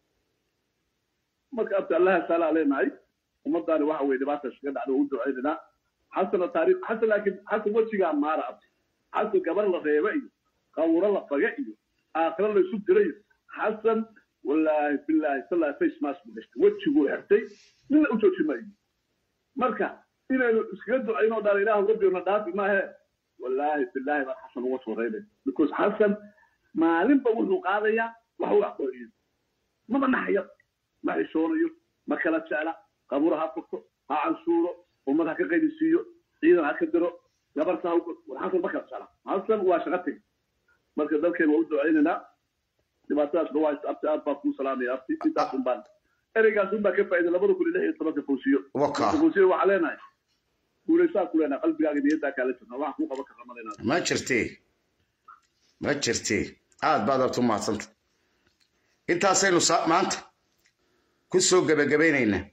ما كتبت الله سال علينا هاي ومضاني واحد وين بات شقد على ود عيدنا حسن التاريخ حسن لكن حسن وجهي ما رأب حسن قبل الله غيبي قور الله فقعي آخر الله يسود لي حسن والله بالله صلى الله عليه وسلم اسمه وجهه حرتي من أوتوش ماي مركا إلى سكدو عينو دار إله ربي ونضاف ما هي والله بالله ما حسن هو صورينه because حسن maalinba wuxuu qaadayaa wax uu aqooniyo maba naxyo ma xishoonayo ma kala jecla qabuur ha furto ha cansuuro ummad ha ka qaydisiiyo ciidan ha ka diro gabarta ha xasan ma kala jecla xasan waa shaqo teg marka dalkeen waa u ducaynaynaa dhibaatadaas dhawaa abti aad baa kuu salaamaya abti intaas un baan ereygaas un baa ka faa'iida labada kun iyo lix iyo tobanka fawsiyo fawsiyo waxaa leenahay guulaysaa ku leenahay qalbigaaga niyaddaa kaala jirna waxaan kuu qaban karna malaynaa ma jirtee ma jirtee aad baad abtu mahadsanta intaasaynu maanta ku soo gebagabaynaynaa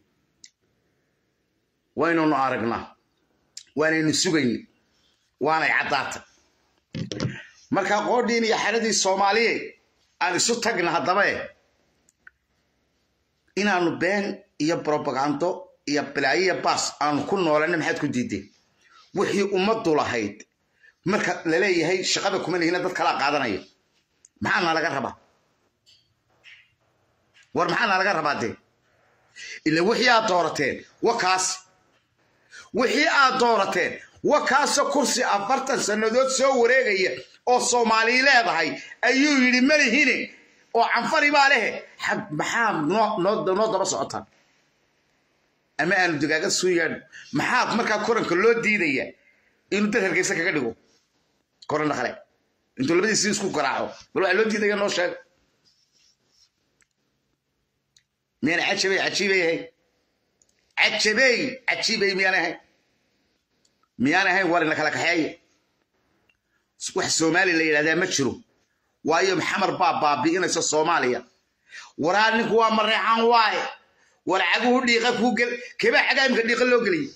waynunu aragnaa waanaynu sugayna waanay caddaatay markaa qoodhiin iyo xeradii soomaaliye aan isu tagna haddaba e inaanu been iyo brobagando iyo bilaayiya baas aanu ku noolana maxaad ku diideen wixii ummaddu lahayd marka laleeyahay shaqada kuma lihina dad kalaa qaadanaya maxaana laga rabaa war maxaana laga rabaa dee ila wixii aad doorateen wa kaas wixii aad doorateen wa kaasoo kursi afartan sannadood soo wareegaya oo soomaali leedahay ayuu yidhi malihine oo canfari baa lehe maxaa noo daba socotaan ama aanu dagaaga suu yaadho maxaa markaa koranka loo diidaya inuu dad hargeysa kaga dhigo koran dhaqale intuu labadiisi isku garaaco bal waxaa loo diidaya noo sheeg miyaan cajabey cajiibay ahayn cajabey cajiibay miyaan ahayn miyaan ahayn war ina kala kaxeeya wax soomaali la yidhahdaa ma jiro waayo maxamar baa baabi'inaysa soomaaliya waraa ninku waa mareexaan waaye war caguhu dhiiqa kuu gel kebaa cagaa imka dhiiqa loo geliyay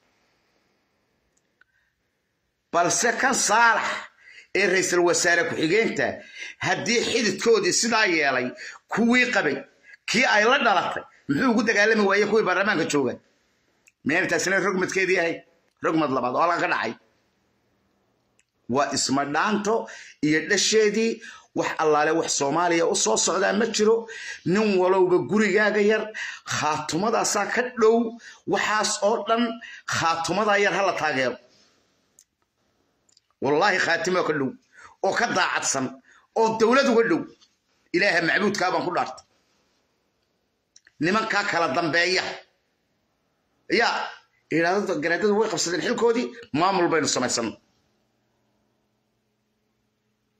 balse kan saalax ee ra'iisul wasaare ku-xigeenta haddii xididkoodii sidaa yeelay kuwii qabay kii ay la dhalatay muxuu ugu dagaalami waaye kuwii baarlamaanka jooga miyayna taasina rogmadkeedii ahay rogmad labaad oo halkan ka dhacay waa isma dhaanto iyo dhasheedii wax allaale wax soomaaliya u soo socdaa ma jiro nin walowba gurigaaga yar khaatumadaasa ka dhow waxaas oo dhan khaatumadaa yar hala taageero wallaahi khaatimo ka dhow oo ka daacadsan oo dowlad uga dhow ilaaha macbuudkaa baan ku dhaartay nimankaa kala dambeeya yaa idhaahdo garaadadu way qabsadeen xilkoodii maamul baynu samaysano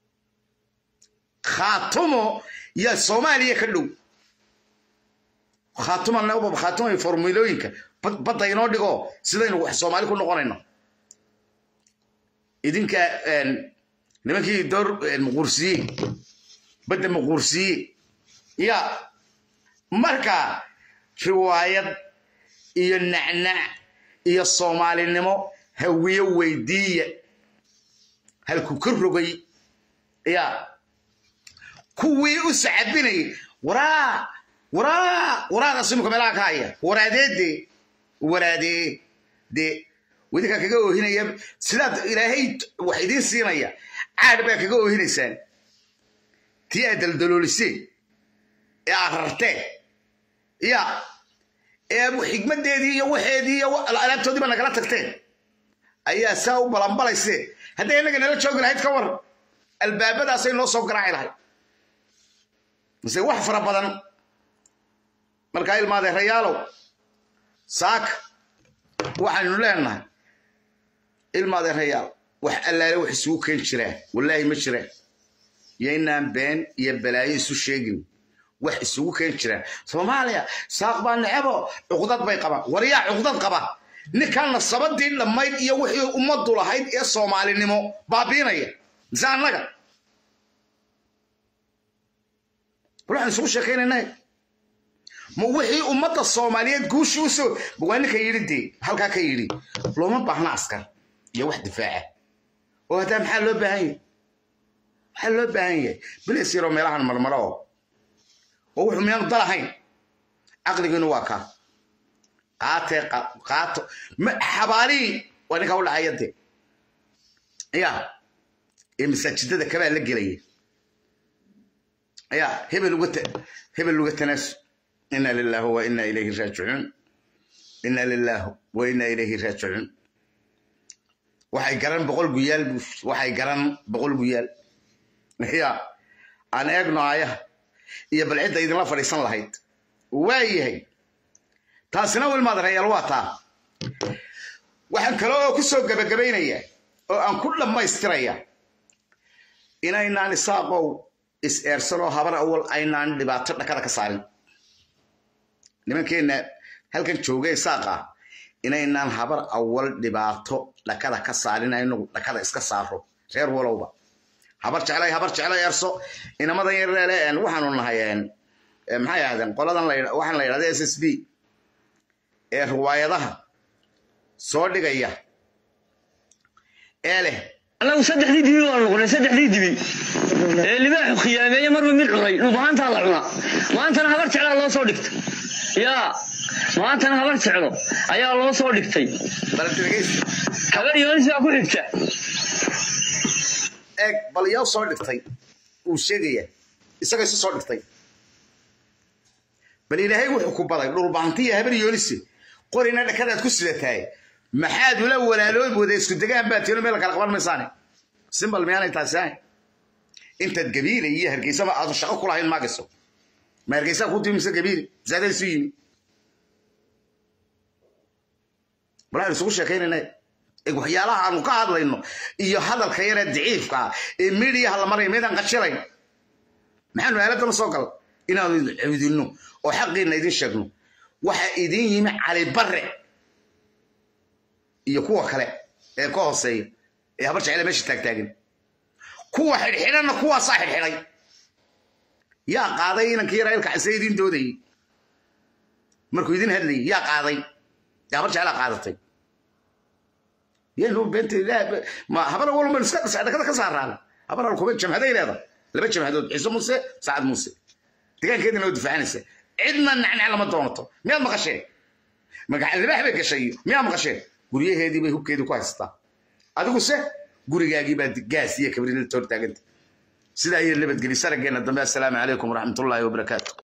khaatumo yaa soomaaliya ka dhow khaatuman khaatumay formulooyinka badda inoo dhigo sidaynu wax soomaali ku noqonayno idinka nimankii door muquursiye badda muquursiye ya marka riwaayad iyo nacnac iyo soomaalinimo hawiye weydiiya halku ka rogay ya kuwii u sacabinayay waraa waraa waraadaas imika meelaha ka haya waraadeede waraadee de wadinkaa kaga oohinaya sidaad ilaahay wax idiin siinaya caadh baa kaga oohinaysaan tii aad daldalooliseen ee aad rarteen ya ee xigmadeedii iyo waxeedii iyo alaabtoodiiba nagala tagteen ayaa saa u balanbalayseen hadday innaga nala joogi lahayd ka war albaabadaasay noo soo garaaci lahayd mise wax fara badan markaa ilmaadee rayaalow saaka waxaynu leenahay ilmaadee rayaal wax allaale wax isugu keen jiraan wallaahi ma jiraan iyo inaan been iyo balaayo isu sheegin wax isugu keen jiraan soomaaliya saaq baa necebo cuqdad bay qabaan waryaa cuqdad qaba ninkan nasabadii dhammayd iyo wixii ummaddu lahayd ee soomaalinimo baabiinaya mise annaga waxaan isugu sheekaynaynay ma wixii ummadda soomaaliyeed guushii usoo waa ninka yidhi dee halkaa ka yidhi looma baahna askar iyo wax difaaca oo haddaa maxaa loo baahan yahay maxaa loo baahan yahay bilis yaroo meelahan marmaro oo oo wuxuu miyaanu dalahayn caqligiinu waa kaa qaatee qaato xabaalihii waa ninkaa u dhacaya dee ya ee masaajidada kabaa la gelaya ya hebel uga hebel uga tanaasu ina lillahi wa ina ilayhi raajicuun ina lillahi wa ina ilayhi raajicuun waxay garan boqol guyaal waxay garan boqol guyaal ya aan eegno aayaha iyo bal cidda idinla fadhiisan lahayd waa yahay taasina wilmaad rayaal waa taa waxaan kale oo ku soo gebagabaynayaa oo aan ku dhammaystiraya inaynaan isaaqow is-eersanoo habar awal aynaan dhibaato dhakada ka saarin nimankeenna halkan jooga isaaqa inaynaan habar awal dhibaato dhakada ka saarin aynu dhakada iska saaro reer walowba habar jeclay habar jeclay erso inamadan yareele waxaanu nahay maxay ahaadeen qoladan waxaan la yidhahda s s b ee riwaayadaha soo dhigaya ee leh annagu saddexdii dibi baan noqonay saddexdii dibi ee libaaxu khiyaameeye marba mid cunay dhubaantaa la cunaa maantana habar jeclaa loo soo dhigtay yaa maantana habar jeclo ayaa loo soo dhigtay habar yoonis baa ku xigta eeg bal yaa soo dhigtay uu sheegaya isaga isu soo dhigtay bal ilaahay wuxuu ku baday dhulbaantiya habar yoonise qorina dhakadaad ku sidataay maxaad ula walaaloob wada isku degaan baa tiino meel kala qaban maysaane simbal miyaanay taasi ahayn intaad gabiile iyo hargeysaba aadu shaqo ku lahayn maagayso ma hargeysaa ku timi mise gabiile misaadaa isu yimi balaan isugu sheekaynayna waxyaalaha aanu ka hadlayno iyo hadalka yaree daciifka ah ee midiyaha la maraya meedaan qashilayn maxaanu aaladana soo gal inaanu cawdinno oo xaqiina idin sheegno waxa idin yimi cali barre iyo kuwa kale ee ka hooseeya ee habar jecele meesha taagtaagan kuwa xidhxidhanna kuwaasaa xidhxidhay yaa qaaday inankii yaraa ilka cise idin doodayey markuu idin hadlayay yaa qaaday ee habar jecelaa qaadatay yanu beenta ma habar walba iska dhakada ka saaraan habar alkuba jamhaday leeda laba jamhadood ciise muuse sacad muuse degaankeedina oo difaacanaysa cidna nacnac lama doonato miyaad maqasheen magacalibaax bay gashay miyaad maqasheen guryaheedii bay hubkeedii ku haysataa adiguse gurigaagii baa gaas iyo kabrinada toor taaganta sidaa iyo nabadgeli sarageenna dambe assalaamu calaykum waraxmatullaahi wabarakaatu